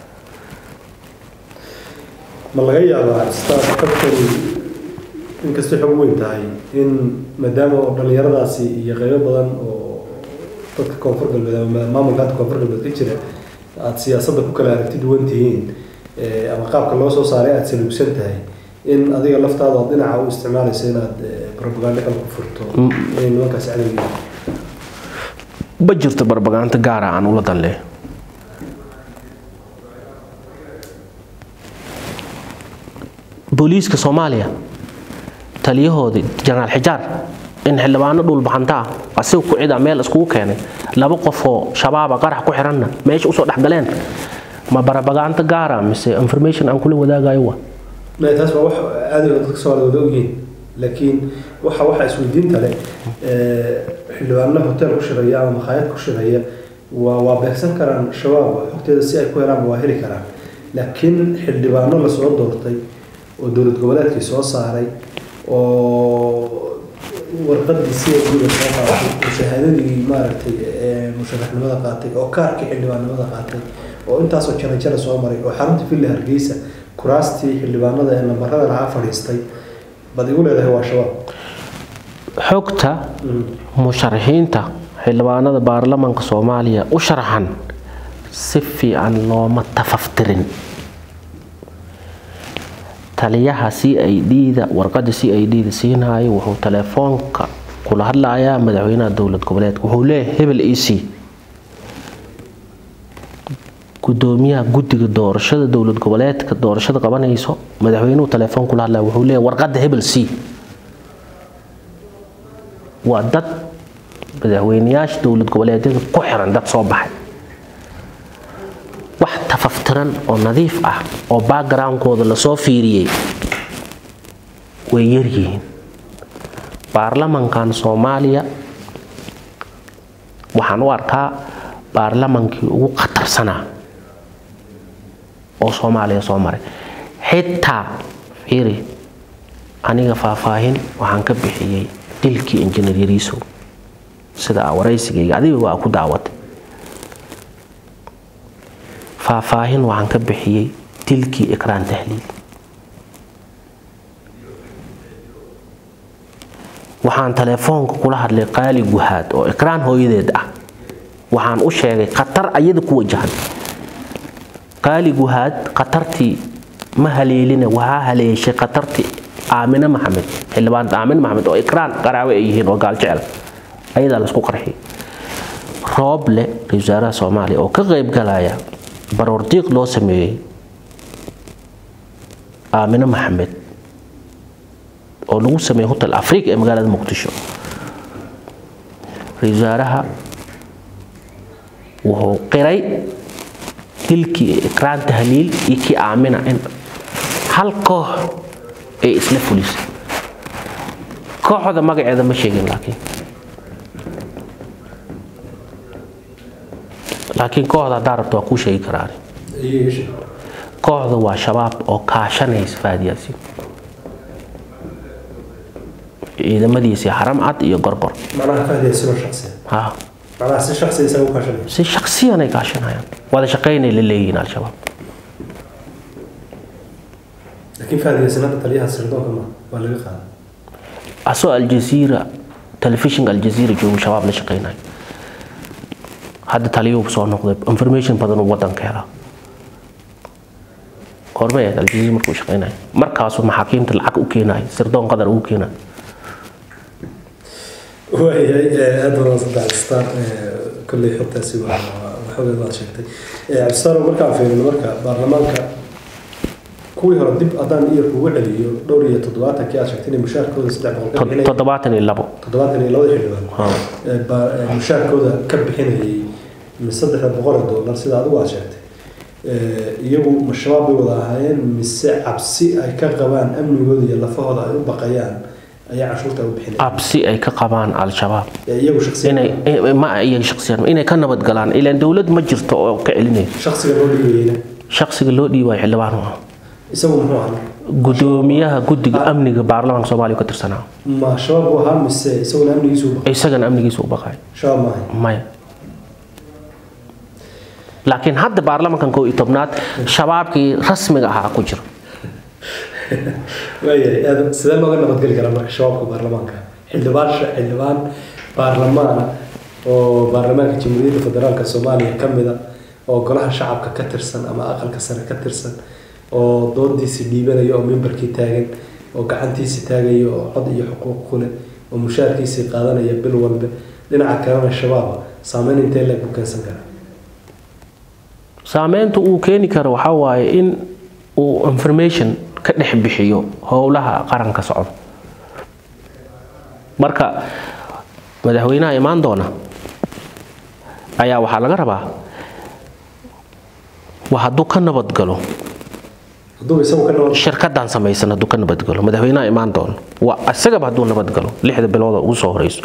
ma laga yaabaa cabdistaan dadkani inkastay xog weyn tahay in maadaama oo dhalinyaradaasi iyo qaybo badan oo dadka koonfur galbeed ama maamulka hadda koonfur galbeed ka jira aada siyaasadda ku kala aragti duwan tihiin eh, ama qaabka loo soo saaray aada saluugsan tahay in adiga laftaada oo dhinaca u isticmaalaysa inaad eh, propaganda kale ku furto inay nimankaasi cadowgiin ma jirto barbagaanto gaara aan ula dan leh booliiska soomaaliya taliyahoodii jenaraal xijaar in xildhibaano dhulbaxanta ah asiga ku cida meel iskugu keenay laba qof oo shabaaba qarax ku xiranna meesha usoo dhex galeen ma barbagaanto gaara mise information aan kula wadaagayo wa Maya, taas waa wax aad iyo dadka Soomaaliya wada ogyihiin laakiin waxa waxa isweydiinta leh ee, xildhibaano hotel ku shiraya ama makhaayad ku shiraya waa waa beegsan karaan shabaab xogteeda si ay ku helaan waa heli karaan laakiin xildhibaano lasoo doortay oo dowlad goboleedkii soo saaray oo warqadii si ay guda soo qaatay oo shahaadadii maaragtay ee musharaxnimada qaatay oo kaarkii xildhibaanimada qaatay oo intaasoo jara jara soo maray oo xarunta villa hargeysa kuraastii xildhibaanada ee lambarada lahaa fadhiistay baad igu leedahay waa shabaab xogta musharaxiinta xildhibaanada baarlamaanka soomaaliya u sharaxan si fiican looma tafaftirin taliyaha c i d-da warqada c i d-da siinaayo wuxuu telefoonka kula hadlayaa madaxweynaha dowlad goboleedka wuxuu leeyahay hebel e c gudoomiyaha guddiga doorashada dowlad goboleedka doorashada qabanayso madaxweynuhu telefoon kula hadlaya wuxuu leeyahay warqada hebel c waa dad madaxweyneyaasha dowlad goboleedyada ku xiran dad soo baxay wax tafaftiran oo nadiif ah oo backgroundkooda lasoo fiiriyey way yaryihiin baarlamankan soomaaliya waxaan u arkaa baarlamankii ugu khatarsanaa oo soomaaliya soo maray xitaa fiiri aniga faahfaahin waxaan ka bixiyey dilkii injineer yariisow sida aa waraysigayga adiga waa ku daawatay faahfaahin waxaan ka bixiyey dilkii ikraan tahliil waxaan telefoonka kula hadlay qaali guhaad oo ikraan hooyadeed ah waxaan u sheegay khatar ayada ku wajahan qaali guhaad khatartii ma haleelina waxaa haleeshay khatartii aamine maxamed xildhibaanta aamine maxamed oo ikraan qaraawe ay yihiin oo gaaljecel ayadaa laisku qarxiyay rooble ra-iisul wasaaraha soomaaliya oo ka qayb galaya baroordiiq loo sameeyey aamine maxamed oo lagu sameeyey hotel afrika ee magaalada muqdisho ra-iisul wasaaraha wuxuu qiray dilkii ikraan tahliil iyo kii aamina in hal koox ay isla fulisay kooxda magaceeda ma sheegin laakiin laakiin kooxda haddaa rabto waa kuu sheegi karaan kooxda waa shabaab oo kaashanaysa faadiyaasiin ciidamadiisii haram cad iyo gorgor macnaha fahdiyasinoo shaqsiya ha macnaha si shaqsiya isaga u kaashanaya si shaksiyanay kaashanayaan wada shaqaynay la leeyihiin al-shabaab laakiin fahdiyasin hadda taliyaha sirdoonka ma waa laga qaaday asoo aljaziira telefishinka aljaziira joogu shabaab la shaqaynayo hadda taliyuu soo noqday information badan uu wadanka helaa goormay ahayd aljaziira markuu shaqaynayo markaasuu maxaakiimta lacag u keenayo sirdoon qadar ugu keenayo waayahay aad badan saddex cabdistaan kolley xogtaasi waa waxoogeed waad sheegtay cabdistaan markaan fiirino marka baarlamaanka kuwii hore dib haddaan iyo kugu celiyo dhowr iyo toddobaatankii aad sheegtay inay mushaarkooda saddex boqol ka bixinayay toddobaatan iyo labo toddobaatan iyo labada xildhibaan Ha. ee baa- ee mushaarkooda ka bixinayay saddexda boqol oo doolar sida adigu aad sheegtay Ee, iyagu ma shabaab bay wada ahaayeen mise cabsi ay ka qabaan amnigooda iyo lafahooda ay u baqayaan ayaa cashuurta u bixinaya absi ay ka qabaan al-shabaab Ee, iyagu shaksiyan inay ma iyaga shaksiyan inay ka nabad galaan ilaan dowlad ma jirto oo ka celinaya shaksiga loo dhiibayeyna shaksiga loo dhiibayo xildhibaan u ah isagu muxuu ahaa gudoomiyaha guddiga amniga baarlamaanka soomaaliya ka tirsanaa ma shabaab buu ahaa mise isaguna amnigiisu u baqay isagana amnigiisa u baqay shabaab ma ahay maya laakiin hadda baarlamankan kow iyo tobnaad shabaabkii rasmiga ahaa ku jira waayahay aad sidee looga nabadgeli karaa marka shabaabka baarlamaanka xildhibaan xildhibaan baarlamaan oo baarlamaanka jamhuuriyadda federaalka soomaaliya ka mida oo golaha shacabka ka tirsan ama aqalka sare ka tirsan oo doodiisi dhiibanaya oo mimbarkii taagan oo gacantiisi taagaya oo cod iyo xuquuq ku leh oo mushaarkiisii qaadanaya bil walba dhinaca kalena shabaaba saameyn intee leeg u keensan karaa saameynta uu keeni karo waxaa waaye in uu information ka dhex bixiyo howlaha qaranka socda marka madaxweynaha imaan doona ayaa waxaa laga rabaa waa hadduu ka nabadgalo hadduu isagu ka nabad shirkadan samaysan hadduu ka nabadgalo madaxweynaha imaan doono waa isagaba hadduu nabadgalo lixda bilood oo ugu soo horeyso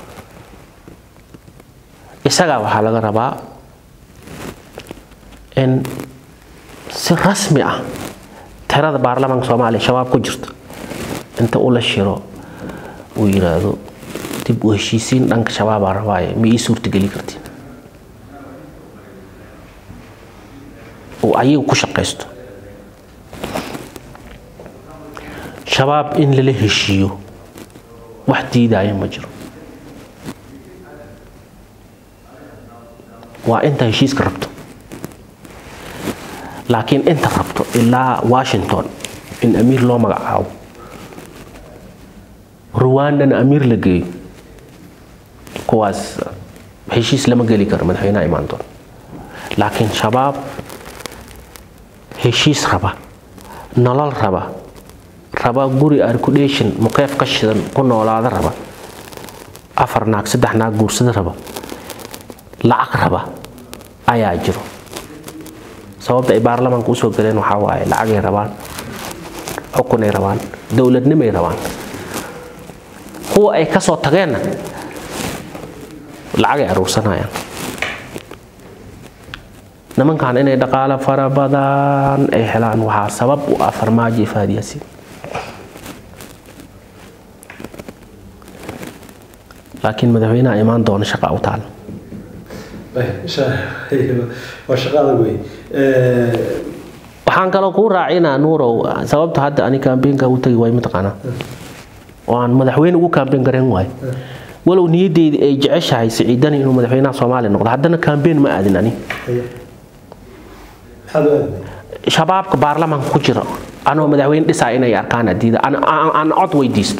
isagaa waxaa laga rabaa in si rasmi ah tirada baarlamaanka soomaaliya shabaab ku jirta inta ula shiro uu yiraahdo dib u heshiisiin dhanka shabaabaa rabaaye ma ii suurtageli kartiin uu ayagu ku shaqaysto shabaab in lala heshiiyo wax diidaya ma jiro waa inta heshiiska rabto laakiin inta rabto ilaa washington in amiir loo magacaabo ruwandana amiir la geeyo kuwaas heshiis lama geli karo madaxweynaha imaan doona laakiin shabaab heshiis raba nolol raba raba guri arcudation muqeef ka shidan ku noolaada raba afar naag saddex naag guursada raba lacag raba ayaa jiro sababta ay baarlamaanka usoo galeen waxaa waaye lacagay rabaan xukunay rabaan dowladnimay rabaan kuwa ay ka soo tageenna lacagay aruursanayaan nimankan inay dhaqaalo fara badan ay helaan waxaa sabab u ah farmaajo iyo faadiyasiin laakiin madaxweynaha imaan doona shaqa u taala waa shaqo adag wey waxaan kaloo kuu raacinaa nuurow sababta hadda ani kaambeenka u tagi waay mataqaanaa oo aan madaxweyne ugu kaambeen garayn waayo walow niyadeyda ay jeceshahay siciidani inuu madaxweynaha soomaaliya noqdo haddana kaambeen ma aadin ani maxaad u aaday shabaabka baarlamaanka ku jira anoo madaxweyne dhisaa inay arkaan adiida aan cod weydiisto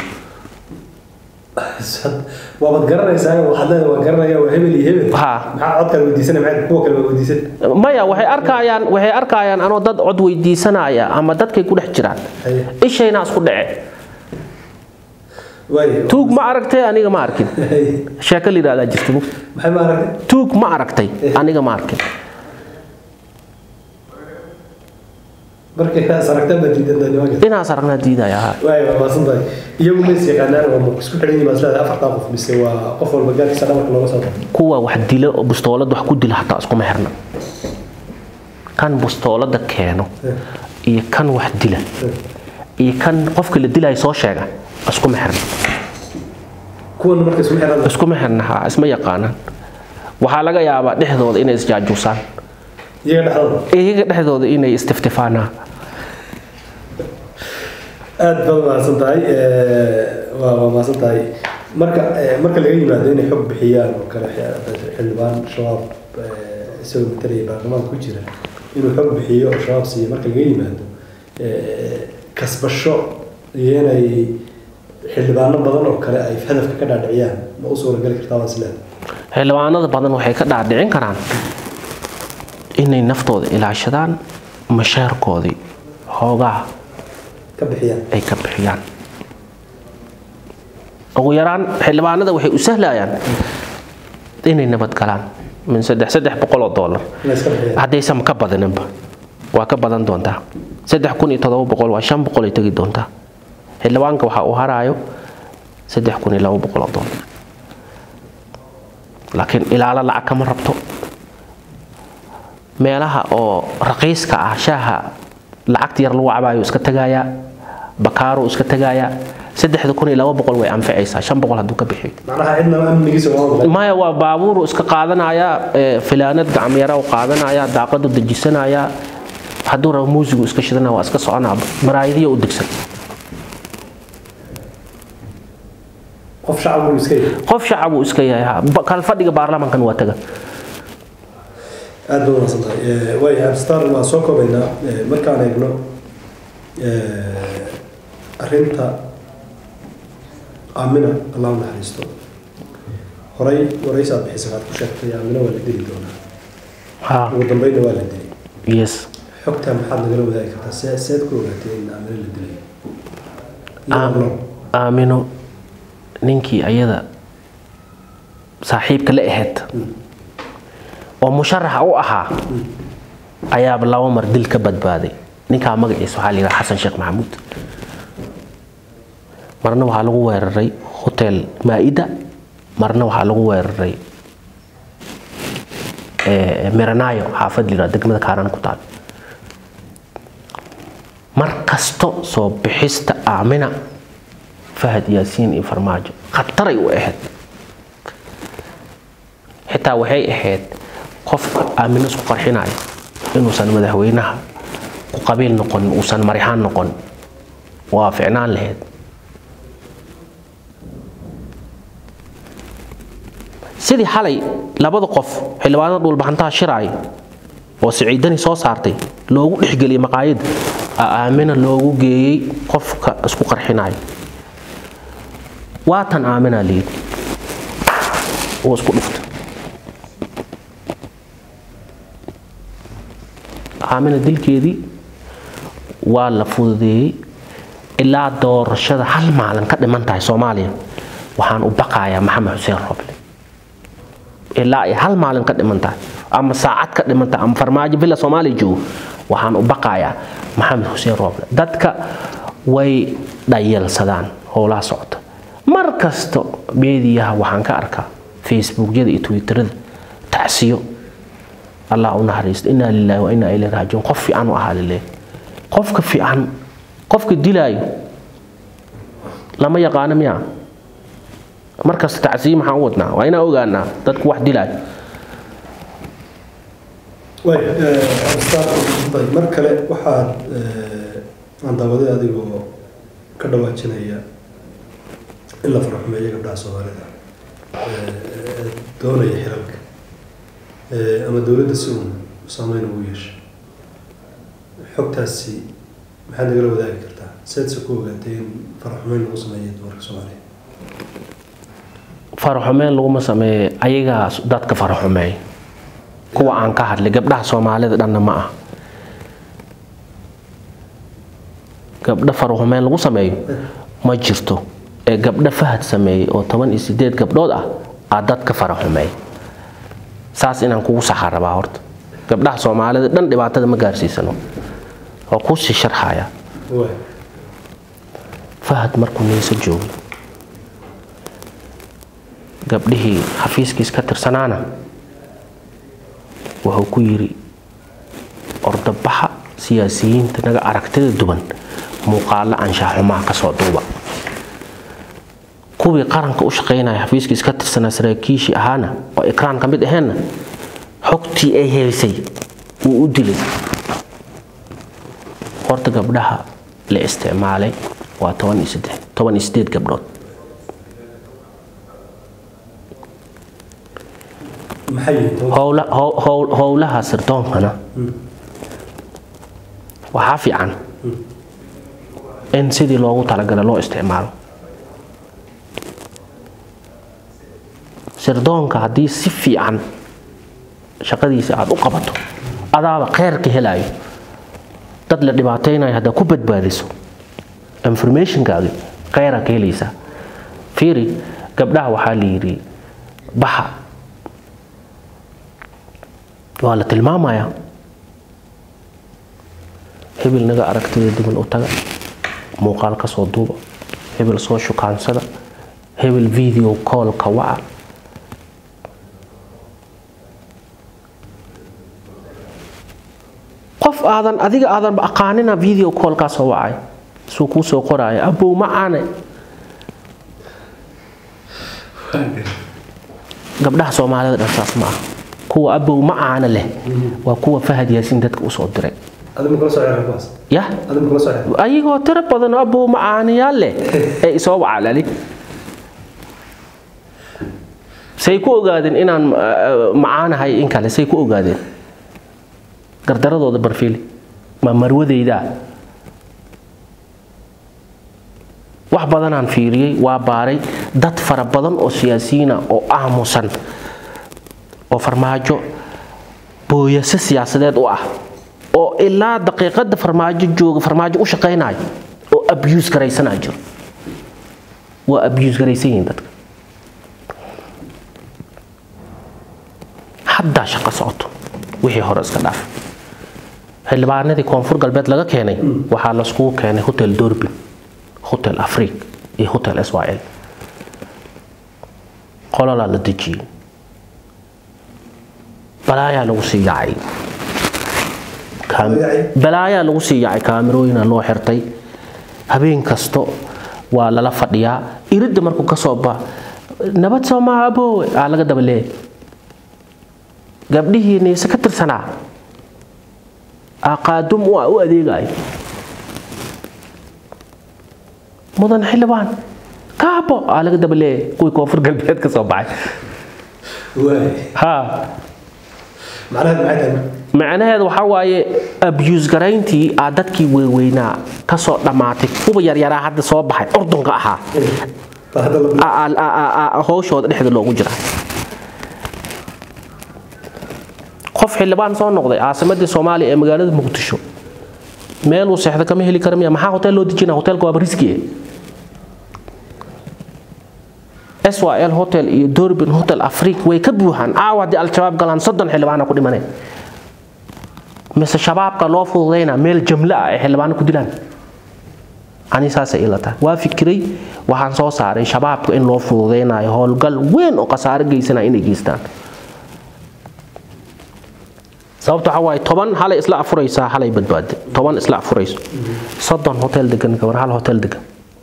waabad garanaysaa waxaad leedahay waan garanaya waa hebel iyo hebel Ha. maxaa codkaad weydiisana maxaad kuwa kale waa weydiisan maya waxay arkayaan waxay arkayaan anoo dad cod weydiisanaya ama dadkay ku dhex jiraan Haye. ishayna isku dhace waaye tuug ma aragtay aniga ma arkin sheeko la yidhahdaa jirta bu maxay ma aragtay tuug ma aragtay aniga ma arkin markay inaas aragtaan baa diidan tahay nimanka inaas aragnaa diidaya ha waaye waa maasan tahay iyagu ma is yaqaanaan oo ma isku xidhan yihiin maslada afartaa qof mise waa qof walba gaarkiisa dhabarka looga soo baxo kuwa wax dila oo bustoolad wax ku dila hataa iskuma xirna kan bustoolada keeno Eh, iyo kan wax dila eh. iyo kan qofka la dilaya soo sheega iskuma xirna kuwan marka isma xiran iskuma xirna ha isma yaqaanaan waxaa laga yaabaa dhexdooda inay isjaajuusaan iyaga dhexdooda iyaga dhexdooda inay istiftifaanaan aad baad mahadsan tahay Eh, waa waa mahadsan tahay marka eh, marka laga yimaado inay xog bixiyaan oo kale xi- xildhibaan shabaab eh, isagoo matalaya baarlamaanka ku jira inuu xog bixiyo oo shabaab siiyo marka laga yimaado eh, kasbasho iyo inay xildhibaano badan oo kale ay hadafka ka dhaadhiciyaan ma u suuragali kartaa waan isleedahay xildhibaanada badan waxay ka dhaadhicin karaan inay naftooda ilaashadaan mashaarkoodii hoogaa ka bixiyaan ay ka bixiyaan ugu yaraan xildhibaanada waxay u sahlayaan inay nabad galaan min saddex saddex boqol oo doolar inay iska bixiyaan haddaysan ka badaninba waa ka badan doontaa saddex kun iyo todoba boqol waa shan boqol ay tegi doontaa xildhibaanka waxaa uu haraayo saddex kun iyo laba boqol oo doolar laakiin ilaalo lacag kama rabto meelaha oo raqiiska ah shaaha lacagta yar lagu cabaayo iska tagayaa bakaaro iska tagayaa saddexda kun iyo laba boqol way anficaysaa shan boqol hadduu ka bixiyo macnaha cidna amnigiisa waa maqlay maya waa baabuuru iska qaadanaya ee, filaanad gacmyara u qaadanaya daaqadu dejisanaya hadduu rabo muusigu iska shidana waa iska soconaa maraayadiya u degsan qof shacab uu iska yahay qof shacab uu iska yahay ha. Ba- kal fadhiga baarlamankan waa taga aad baad wanaagsan tahay waaya abstar waan soo koobaynaa Eh, markaan eegno eh, arrinta aamina allah u naxariisto horay waraysaad bixisa aad ku sheegtay aamina waa la dili doonaa ha ugu dambeynna waa la dili yes xogtaa maxaad nagala wadaagi kartaa see seed ku ogaatay in aamina la dilay Aam- Iyo aamino ninkii ayada saaxiibka la ahayd oo musharaxa u ahaa ayaaba laba mar dil ka badbaaday ninkaa magaciisa waxaa la yidhaha xasan sheekh maxamuud marna waxaa lagu weeraray hotel maa'ida marna waxaa lagu weeraray eh, miranaayo xaafad la yidhaha degmada kaaraan ku taal mar kasto soo bixista aamina fahad yaasiin iyo farmaajo khataray u ahayd xitaa waxay ahayd qofka aamino isku qarxinaya inuusan madaxweynaha ku qabiil noqon uusan marixaan noqon waa ficnaan lahayd sidii xalay labada qof xildhibaanada dhulbaxantaha shiraay oo siciidani soo saartay loogu dhexgeliyay maqaayadda aa aamina loogu geeyey qofka isku qarxinaya waatan aaminaa liid oo isku dhufta aamina dilkeedii waa la fududeeyey ilaa doorashada hal maalin ka dhiman tahay soomaaliya waxaan u baqayaa maxamed xuseen roble ilaa ay hal maalin ka dhiman tahay ama saacad ka dhiman tahay ama farmaajo villa soomaaliya joogo waxaan u baqayaa maxamed xuseen roble dadka way dhayalsadaan howlaha socota mar kasta meediyaha waxaan ka arkaa facebookyada iyo twitterada tacsiyo allah u naxariisto inaa lillahi wa inaa ilayhi raajiun qof fiican u ahaa lileeh qofka fiican qofka dilaayo lama yaqaano miya markasta tacsiyo maxaan u wadnaa waa inaan ogaanaa dadku wax dilaayo way abstar mar kale waxaad eh, aan daawaday adigoo ka dhawaajinaya in la faraxumeeyo gabdhaha soomaalida eh, eh, doonaya xilalka Eh, ama dowladda si uun saameyn ugu yeesha xogtaasi maxaad nagala wadaagi kartaa seedse ku ogaatay in faraxumeyn lagu sameeyo dumarka soomaaliya faraxumeen laguma sameeye ayagaa dadka faraxumeey kuwa aan ka hadlay gabdhaha soomaalida dhanna ma ah gabdho faraxumeen lagu sameeyo ma jirto ee gabdho fahad sameeyey oo toban iyo sideed gabdhood ah aa dadka faraxumeey saas inaan kugu saxa rabaa horta gabdhaha soomaalida dhan dhibaatada ma gaarsiisano oo kusii sharxaya way fahad markuu niisa joogay gabdhihii xafiiskiis ka tirsanaana wuxuu ku yidhi ordabaxa siyaasiyiinta naga aragtida duwan muuqaalo anshaxumaha kasoo duuba kuwii qaranka u shaqaynaya xafiiskii iska tirsanaa saraakiishii ahaana oo ikraan ka mid aheenna xogtii ay heysay wuu u dilay horta gabdhaha la isticmaalay waa toban iyo saddex toban iyo sideed gabdhood maxay yihiin howla how- how- howlaha sirdoonkana waxaa fiican in sidii loogu talagalay loo isticmaalo sirdoonka haddii si fiican shaqadiisa aad u qabato adaaba kheyrka helayo dad la dhibaataynayo haddaad ku badbaadiso informationkaagi kheyraa ka helaysaa fiiri gabdhaha waxaa la yidhi baxa waa la tilmaamayaa hebel naga aragtida duwan u taga muuqaal ka soo duuba hebel soo shukaansada hebel video call ka waca qof aadan adiga aadanba aqaanina video call kaa soo wacay suu kuu soo qoraya abow macaane gabdhaha soomaalida dhan saas ma ah kuwa abow macaane leh waa kuwa fahad yaasiin dadka usoo diray adigu kala soo ciyaar kuwaas yah adigu kala soo ciyaar ayagoo tiro badan oo abow macaanayaal leh ee isoo wacalali say ku ogaadeen inaan uh, macaanahay in kale say ku ogaadeen gardaradooda barfiili ma marwadaydaa wax badanaan fiiriyey waa baaray dad fara badan oo siyaasiyiina oo aamusan oo farmaajo booyase siyaasadeed u ah oo ilaa daqiiqada farmaajo jooga farmaajo u shaqaynayo oo abuse garaysanaa jiro waa abuse garaysan yihiin dadka haddaa shaqo socoto wixii hore iska dhaaf xildhibaanadii koonfur galbeed laga keenay waxaa laiskugu keenay hotel dorbin hotel afriq iyo hotel israel qololaa la dejiyey balaayaa lagu sii yacay Kaam- Yacay? balaayaa lagu sii yacay kaamirooyina loo xirtay habeen kasto waa lala fadhiyaa iridda markuu ka soo ba nabad soo maaha aboowe aa laga daba leeyay gabdhihii niise ka tirsanaa aa qaadum u ah u adeegayo mudan xildhibaan kaabo aa laga daba leeyay kuwii koonfur galbeed ka soo baxay waay ha macnaheed maxay tahay marka macnaheedu waxaa waaye abuse garayntii aa dadkii weyweynaa ka soo dhammaatay kuwa yaryaraa hadda soo baxay ordunka ahaa bal hadda la aa- aa- aa- aa- aa- howshooda dhexda loogu jira qof xildhibaan soo noqday caasimadii soomaaliya ee magaalada muqdisho meel uu seexda kama heli kara miya maxaa hotel loo dejina hotelka waaba riski syl hotel iyo dorbin hotel afriq way ka buuxaan caawa haddii al-shabaab galaan soddon xildhibaana ku dhimaneen mise shabaabka loo fududayna meel jamle ah ay xildhibaano ku dilaan ani saasay ila tahay waa fikiray waxaan soo saaray shabaabka in loo fududaynayo howlgal weyn oo khasaare geysanaya inay geystaan sababta waxaa waaye toban halay isla afuraysaa halay badbaade toban isla afurayso soddon hotel degan gabar hal hotel degan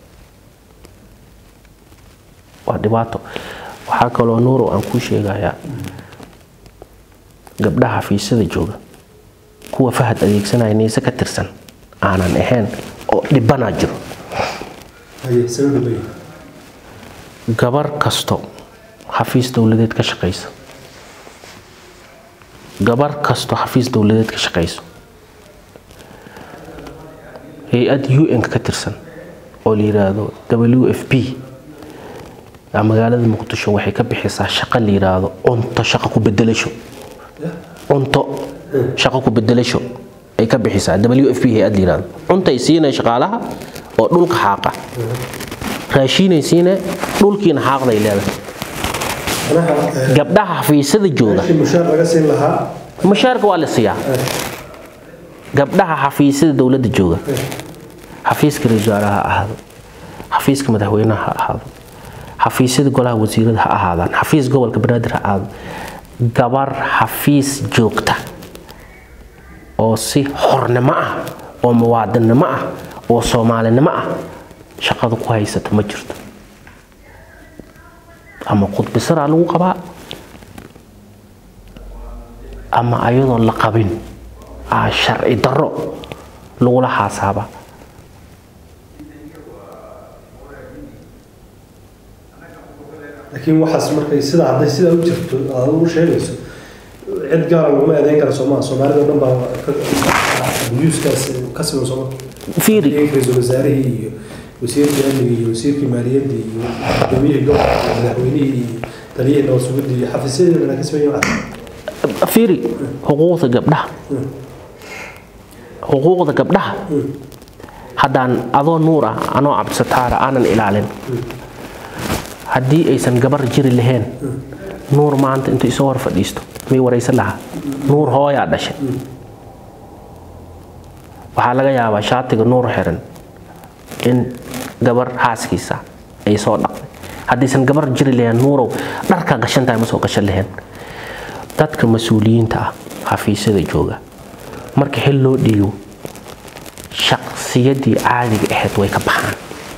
waa dhibaato waxaa kaloo nuuro aan kuu sheegayaa gabdhaha fiisada jooga kuwa fahad adeegsanaya niise ka tirsan aanan ahayn oo dhibanaa jiro haye sabab bay gabar kasto xafiis dowladeed ka shaqaysa gabar kasto xafiis dowladeed ka shaqayso hay-ad un ka tirsan oo la yiraahdo w f p aa magaalada muqdisho waxay ka bixisaa shaqo la yiraahdo cunto shaqo ku bedelasho cunto shaqo ku bedelasho ay ka bixisaa w f p hay-ad la yiraahdo cuntay siinay shaqaalaha oo dhulka xaaqa raashiinay siine dhulkiina xaaqday leedahay macnaha gabdhaha xafiisyada jooga meeshii mushaar laga siin lahaa mushaarka waa la siiyaa gabdhaha xafiisyada dowladda jooga xafiiska ra-iisul wasaaraha ha ahaado xafiiska madaxweynaha ha ahaado xafiisyada golaha wasiirada ha ahaadaan xafiis gobolka banaadir ha ahaado gabar xafiis joogta oo si xornimo ah oo muwaadinnimo ah oo soomaalinimo ah shaqada ku haysata ma jirto ama khudbisaraa lagu qabaa ama ayadoon la qabin aa sharci darro lagula xaasaaba laakiin waxaas markay sidaa hadday sidaa u jirto aad u sheegayso cid gaara laguma eedeyn kara sooma soomaalida o dhan baa buyuuskaas ka siman sooma fiiri ra-iisul wasaarihii iyo wasiirkii amniga iyo wasiirkii maaliyadda iyo gudoomiyihii gobolka iyo madaxweynihii iyo taliyihii nabad sugidda iyo xafiisyadeedana ka siman yihiin fiiri xuquuqda gabdhaha xuquuqda gabdhaha haddaan adoo nuur ah anoo cabdisataara aanan ilaalin haddii aysan gabar jiri lahayn nuur maanta intuu isoo hor fadhiisto may waraysan lahaa nuur hooyaa dhashay waxaa laga yaabaa shaatiga nuur xiran in gabar xaaskiisa ay soo dhaqday haddaysan gabar jiri lahayn nuurow dharkaa gashan tahay ma soo gashan lahayn dadka mas-uuliyiinta ah xafiisyada jooga marka xil loo dhiibo shaqsiyadii caadiga ahayd way ka baxaan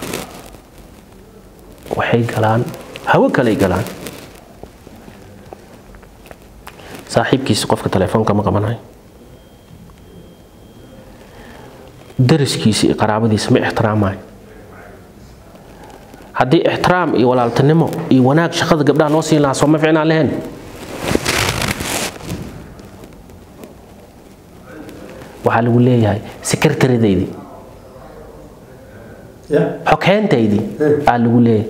waxay galaan hawo kaley galaan saaxiibkiisa qofka telefoonka ma qabanayo dariskiisa iyo qaraabadiisa ma ixtiraamayo haddii ixtiraam iyo walaaltinimo iyo wanaag shaqada gabdhaha loo siin lahaa soo ma ficnaan lahayn waxaa lagu leeyahay sekretaridaydii ya xoghayntaydii aa lagu leeyahay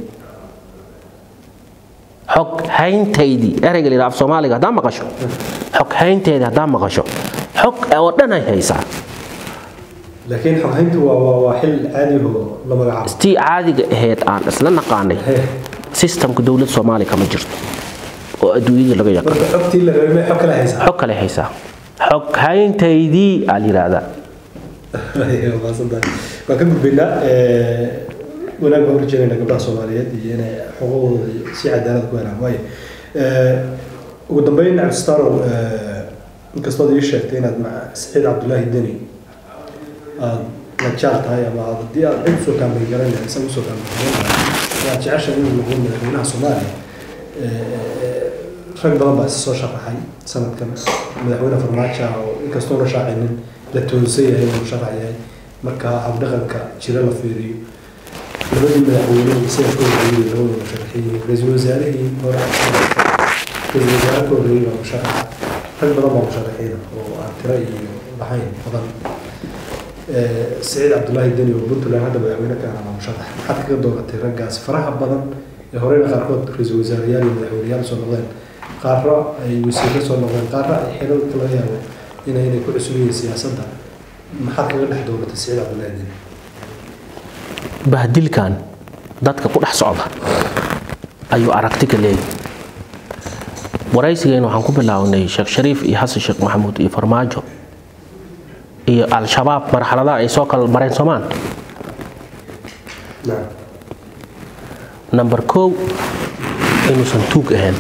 xoghayntaydii ereyga la yidhaha af soomaaliga haddaa maqasho xoghaynteedii haddaa maqasho xog oo dhan ay haysaa laakiin xoghayntu waa waa waa xil caadi oo la magacaabo tii caadiga ahayd aan isla naqaanay He. sistamka dowlad soomaaliya kama jirto oo adduunyada laga yaqaan marka xogtii la rabay may xog kale haysaa xog kale haysaa xoghayntaydii aa la yidhaahdaa maasantahay waan ka gudbaynaa wanaag baan urjeedayna gabdhaha soomaaliyeed iyo inay xuquuqdooda si cadaalad ku helaan waayo ugu dambeyn cabdistaanow inkastood ii sheegtay inaad maca saciid cabdulaahi deni aad la jaal tahay ama aad haddii aad cid usoo kaambeyn garanaya isaga usoo kaambeyn garanaya aad jeceshahay inuu noqdo madaxweynaha soomaaliya rag badan baa isa soo sharaxay sanadkan madaxweyne farmaajo oo inkastoo la shaacinin la toonsan yahay inuu sharax yahay marka habdhaqanka jira la fiiriyo labadii madaxweyne isaga ka horreeyey labadooda sharaxiyey ra-iisul wasaarihii hore ra-iisul wasaare ka horreeyey baa musharaxa rag badan baa musharaxiina oo aan tiro iyo lahayn badan saciid cabdulaahi deni oo puntland hadda madaxweyne ka ahaa musharax maxaad kaga dooratay raggaas faraha badan ee horeyna qaarkood ra-iisul wasaareyaal iyo madaxweyneyaal soo noqdeen qaarro ay wasiirro soo noqdeen qaarro ay xilalka laga yaabo inay inay ku cusub yihiin siyaasadda maxaad kaga dhex dooratay saciid cabdulaahi deni bahdilkan dadka ku dhex socda ayuu aragti ka leeyahy waraysigeena waxaan ku bilaawnay sheekh shariif iyo xasan sheekh maxamuud iyo farmaajo iyo al-shabaab marxaladaha ay soo kala mareen soomaan nacam number kow inuusan tuug ahayn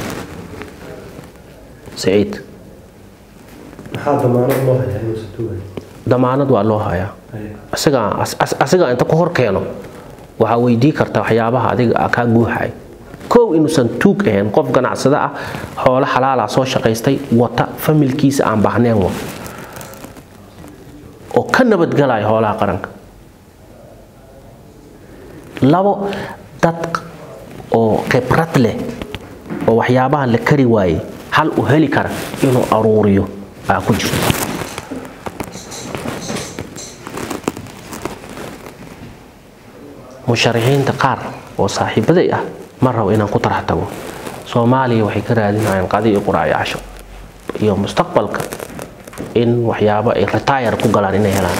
saciid maxaa damaanad loo hayaa inuusan tuugan damaanad waa loo hayaa asiga as- as- asiga inta ku hor keeno waxaa weydii karta waxyaabaha adiga ah kaa guuxay kow inuusan tuug ahayn qof ganacsada ah xoolo xalaala soo shaqaystay wata familkiisa aan baahneen wa oo ka nabadgalaya xoolaha qaranka labo dad oo khibrad leh oo waxyaabahan la kari waayey hal u heli kara inuu aruuriyo aa ku jirto musharaxiinta qaar oo saaxiibaday ah ma rabo inaan ku tarax tago soomaaliya waxay ka raadinayaan qadi iyo quraac iyo casho iyo mustaqbalka in waxyaabo ay retire ku galaan inay helaan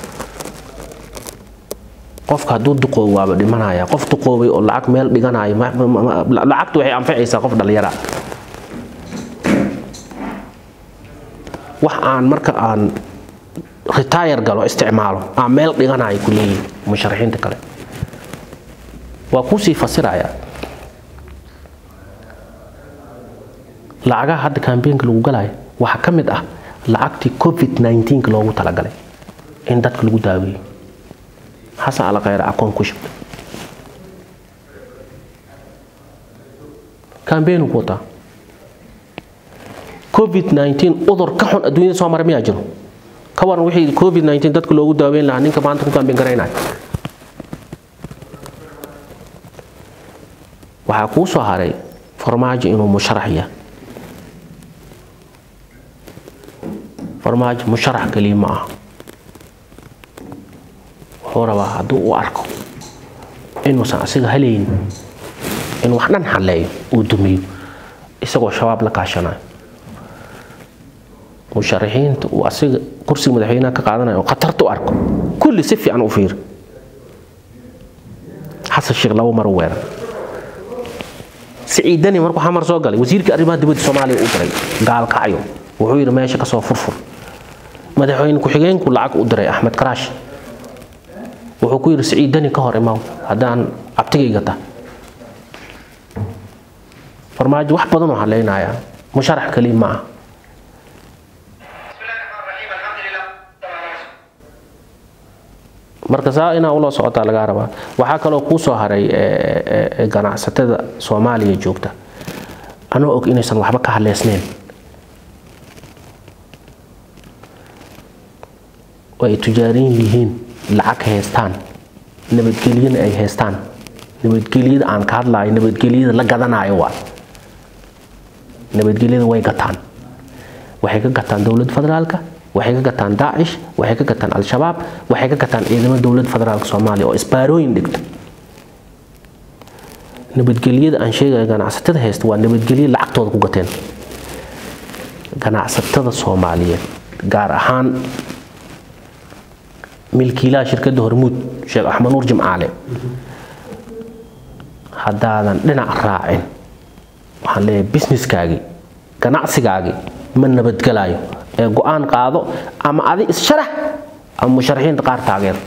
qofka hadduu duqoobo waaba dhimanaya qof duqoobay oo lacag meel dhiganayo ma- ma- ma- lacagtu waxay anficaysaa qof dhallinyara wax aan marka aan retire galo isticmaalo aan meel dhiganayo ku leeyihin musharaxiinta kale waa kuusii fasiraya lacagaha hadda kambeynka lagu galayo waxaa ka mid ah lacagtii covid 19 loogu talagalay in dadka lagu daaweeyo xasan alkhayr akoon ku shubtay kambeenu ku wataa covid 19 udur ka xun adduunyada soo maray miyaa jiro ka waran wixii covid 19 dadka loogu daaweyn lahaa ninka maanta ku kambeyn garaynaya waxaa kuu soo haray farmaajo inuu musharax yahay farmaajo musharax keliya ma aha wuxuu rabaa hadduu u arko inuusan asiga halaynin in wax dhan xalleeyo uu dumiyo isagoo shabaab la kaashanayo musharaxiinta uu asiga kursiga madaxweynaha ka qaadanayo oo khatarta u arko kulli si fiican u fiiri xasan sheekh laba mar u weerar siciidani markuu xamar soo galay wasiirkii arrimaha dibadda soomaaliya u diray gaalkacyo wuxuu yidhi meesha kasoo furfur madaxweyne ku-xigeenku lacag u diray axmed karaash wuxuu ku yidhi siciidani ka hor imaw haddaan abtigayga ta farmaajo wax badan oo haleynaya musharax keliya ma aha marka saa inaa ula socotaa lagaa rabaa waxaa kaloo kuu soo haray ganacsatada soomaaliya joogta anoo og inaysan waxba ka haleysneyn oo ay tujaarin yihiin lacag haystaan nabadgelyana ay haystaan nabadgelyada aan ka hadlayo nabadgelyada la gadanayo waa nabadgelyada way gataan waxay ka gataan dowladda federaalka waxay ka gataan daacish waxay ka gataan al-shabaab waxay ka gataan ciidamada dowladda federaalka soomaaliya oo isbaarooyin dhigta nabadgelyada aan sheegaya ganacsatada haysta waa nabadgelyo lacagtooda ku gateen ganacsatada soomaaliyeed gaar ahaan milkiilaha shirkadda hormuud sheekh axmed nuur jimcaale haddaadan dhinac raacin waxaan leeyahay businesskaagii ganacsigaagii ma nabadgelayo ee go-aan qaado ama adi issharax ama musharaxiinta qaar taageer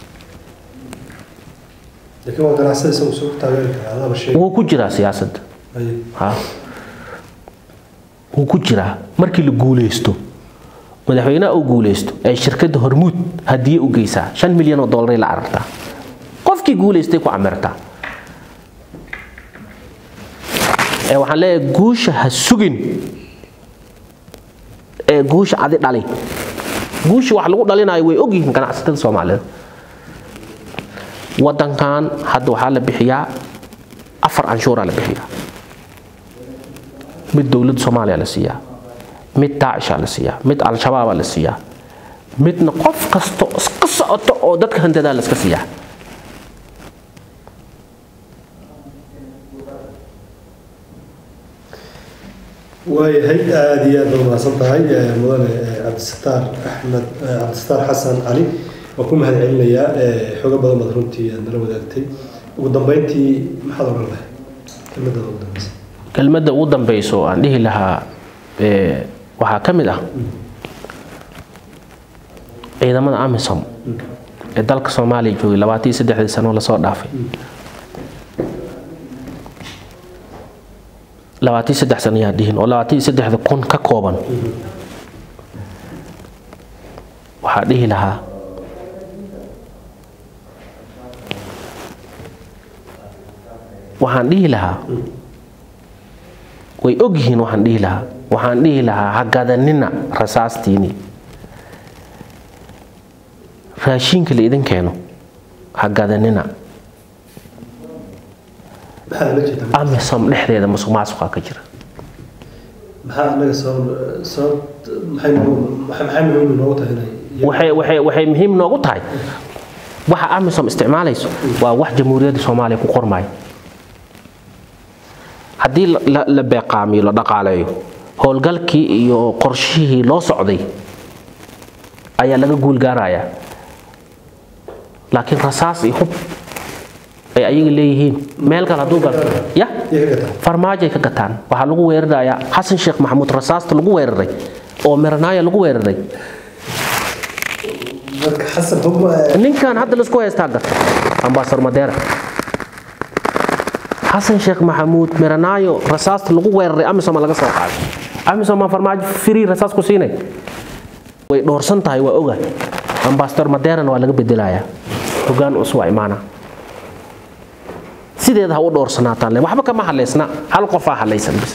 laakiin waa ganacsada isagu soo taageeri karaa adaba sheeg wuu ku jiraa siyaasadda ha wuu ku jiraa markii la guuleysto madaxweynaha uu guuleysto ee shirkadda hormuud hadiye u geysaa shan milyan oo dollaray la carartaa qofkii guuleystay ku camirtaa ee waxaan leeyahay guusha ha sugin ee guusha adi dhali guusha wax lagu dhalinayo way ogyihiin ganacsatada soomaaliyeed wadankan hadda waxaa la bixiyaa afar canshuuraa la bixiyaa mid dowladda soomaaliya la siiyaa mid daacishaa la siiyaa mid al-shabaabaa la siiyaa midna qof kasto iska socoto oo dadka handadaa la iska siiyaa waayahay aada iyo aad baa mahadsan tahay mudane cabdisataar axmed cabdisataar xasan cali waa ku mahad celinayaa xogo badan baad runtii aad nala wadaagtay ugu dambeyntii maxaad odhan lahay kelmadada ugu dambeysa kelmadda ugu dambeyso aan dhihi lahaa waxaa ka mid ah ciidamada amisom ee dalka soomaaliya joogay labaatan iyo saddexdii sano lasoo dhaafay labaatan iyo saddex sano yaa dhihin oo labaatan iyo saddexda kun ka kooban waxaa dhihi lahaa waxaan dhihi lahaa way ogyihiin waxaan dhihi lahaa waxaan dhihi lahaa ha gadanina rasaastiini raashiinka la idin keeno ha gadanina maxaa la jeedaa amisom dhexdeeda musuq maasuqaa ka jira maxaa anaga sabab sabab maxay noogu- maxay maxay muhiim noogu tahay inay waxay waxay waxay muhiim noogu tahay waxa amisom isticmaalayso waa wax jamhuuriyadda soomaaliya ku qormaya haddii la- la la beeqaamiyo la dhaqaaleeyo howlgalkii iyo qorshihii loo socday ayaa laga guulgaarayaa laakiin rasaas iyo hub ay ayaga leeyihiin meel kale hadduu gal ya iyo ka gataa farmaajoay ka gataan waxaa lagu weerarayaa xasan sheekh maxamuud rasaasta lagu weeraray oo meranaaya lagu weeraray marka xasan hubma ninkan hadda laisku haystaa gata ambasador madeera xasan sheekh maxamuud meranaayo rasaasta lagu weeraray amisoma laga soo qaaday amisoma farmaajo firii rasaas ku siinay way dhoorsan tahay waa oga ambasador madeerana waa laga bedelayaa hogaan cusub waa imaana sideeda ha u dhoorsanaataan le waxba kama hadlaysna hal qofaa hadlaysan bis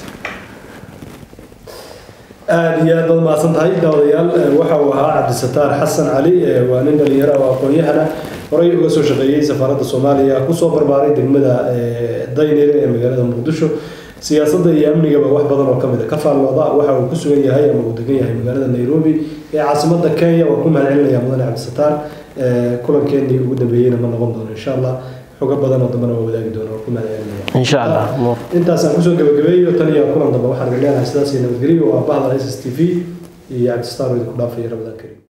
aada iyo aad baad mahadsan tahay daawadayaal waxa uu ahaa cabdisataar xasan cali waa nin dhalinyaro oo aqoon-yahana horey uga soo shaqeeyey safaaradda soomaaliya kusoo barbaaray degmada daynire ee magaalada muqdisho siyaasadda iyo amnigaba wax badan oo kamid a ka faallooda waxa uu ku sugan yahay ama uu degan yahay magaalada nairobi ee caasimadda kenya waa ku mahadcelinaya mudane cabdisataar kulankeenii ugu dambeeyeyna ma noqon doono insha allah xogo badan oo dambana waa wadaagi doona waa ku mahadcelinaya insha allah intaasaan kusoo gabagabeeyo tan iyo kulan dambe waxaan idin leenahay sidaas iyo nabadgelyo waa bahda s s t v iyo cabdisataar oo idinku dhaafaya rabadaan karim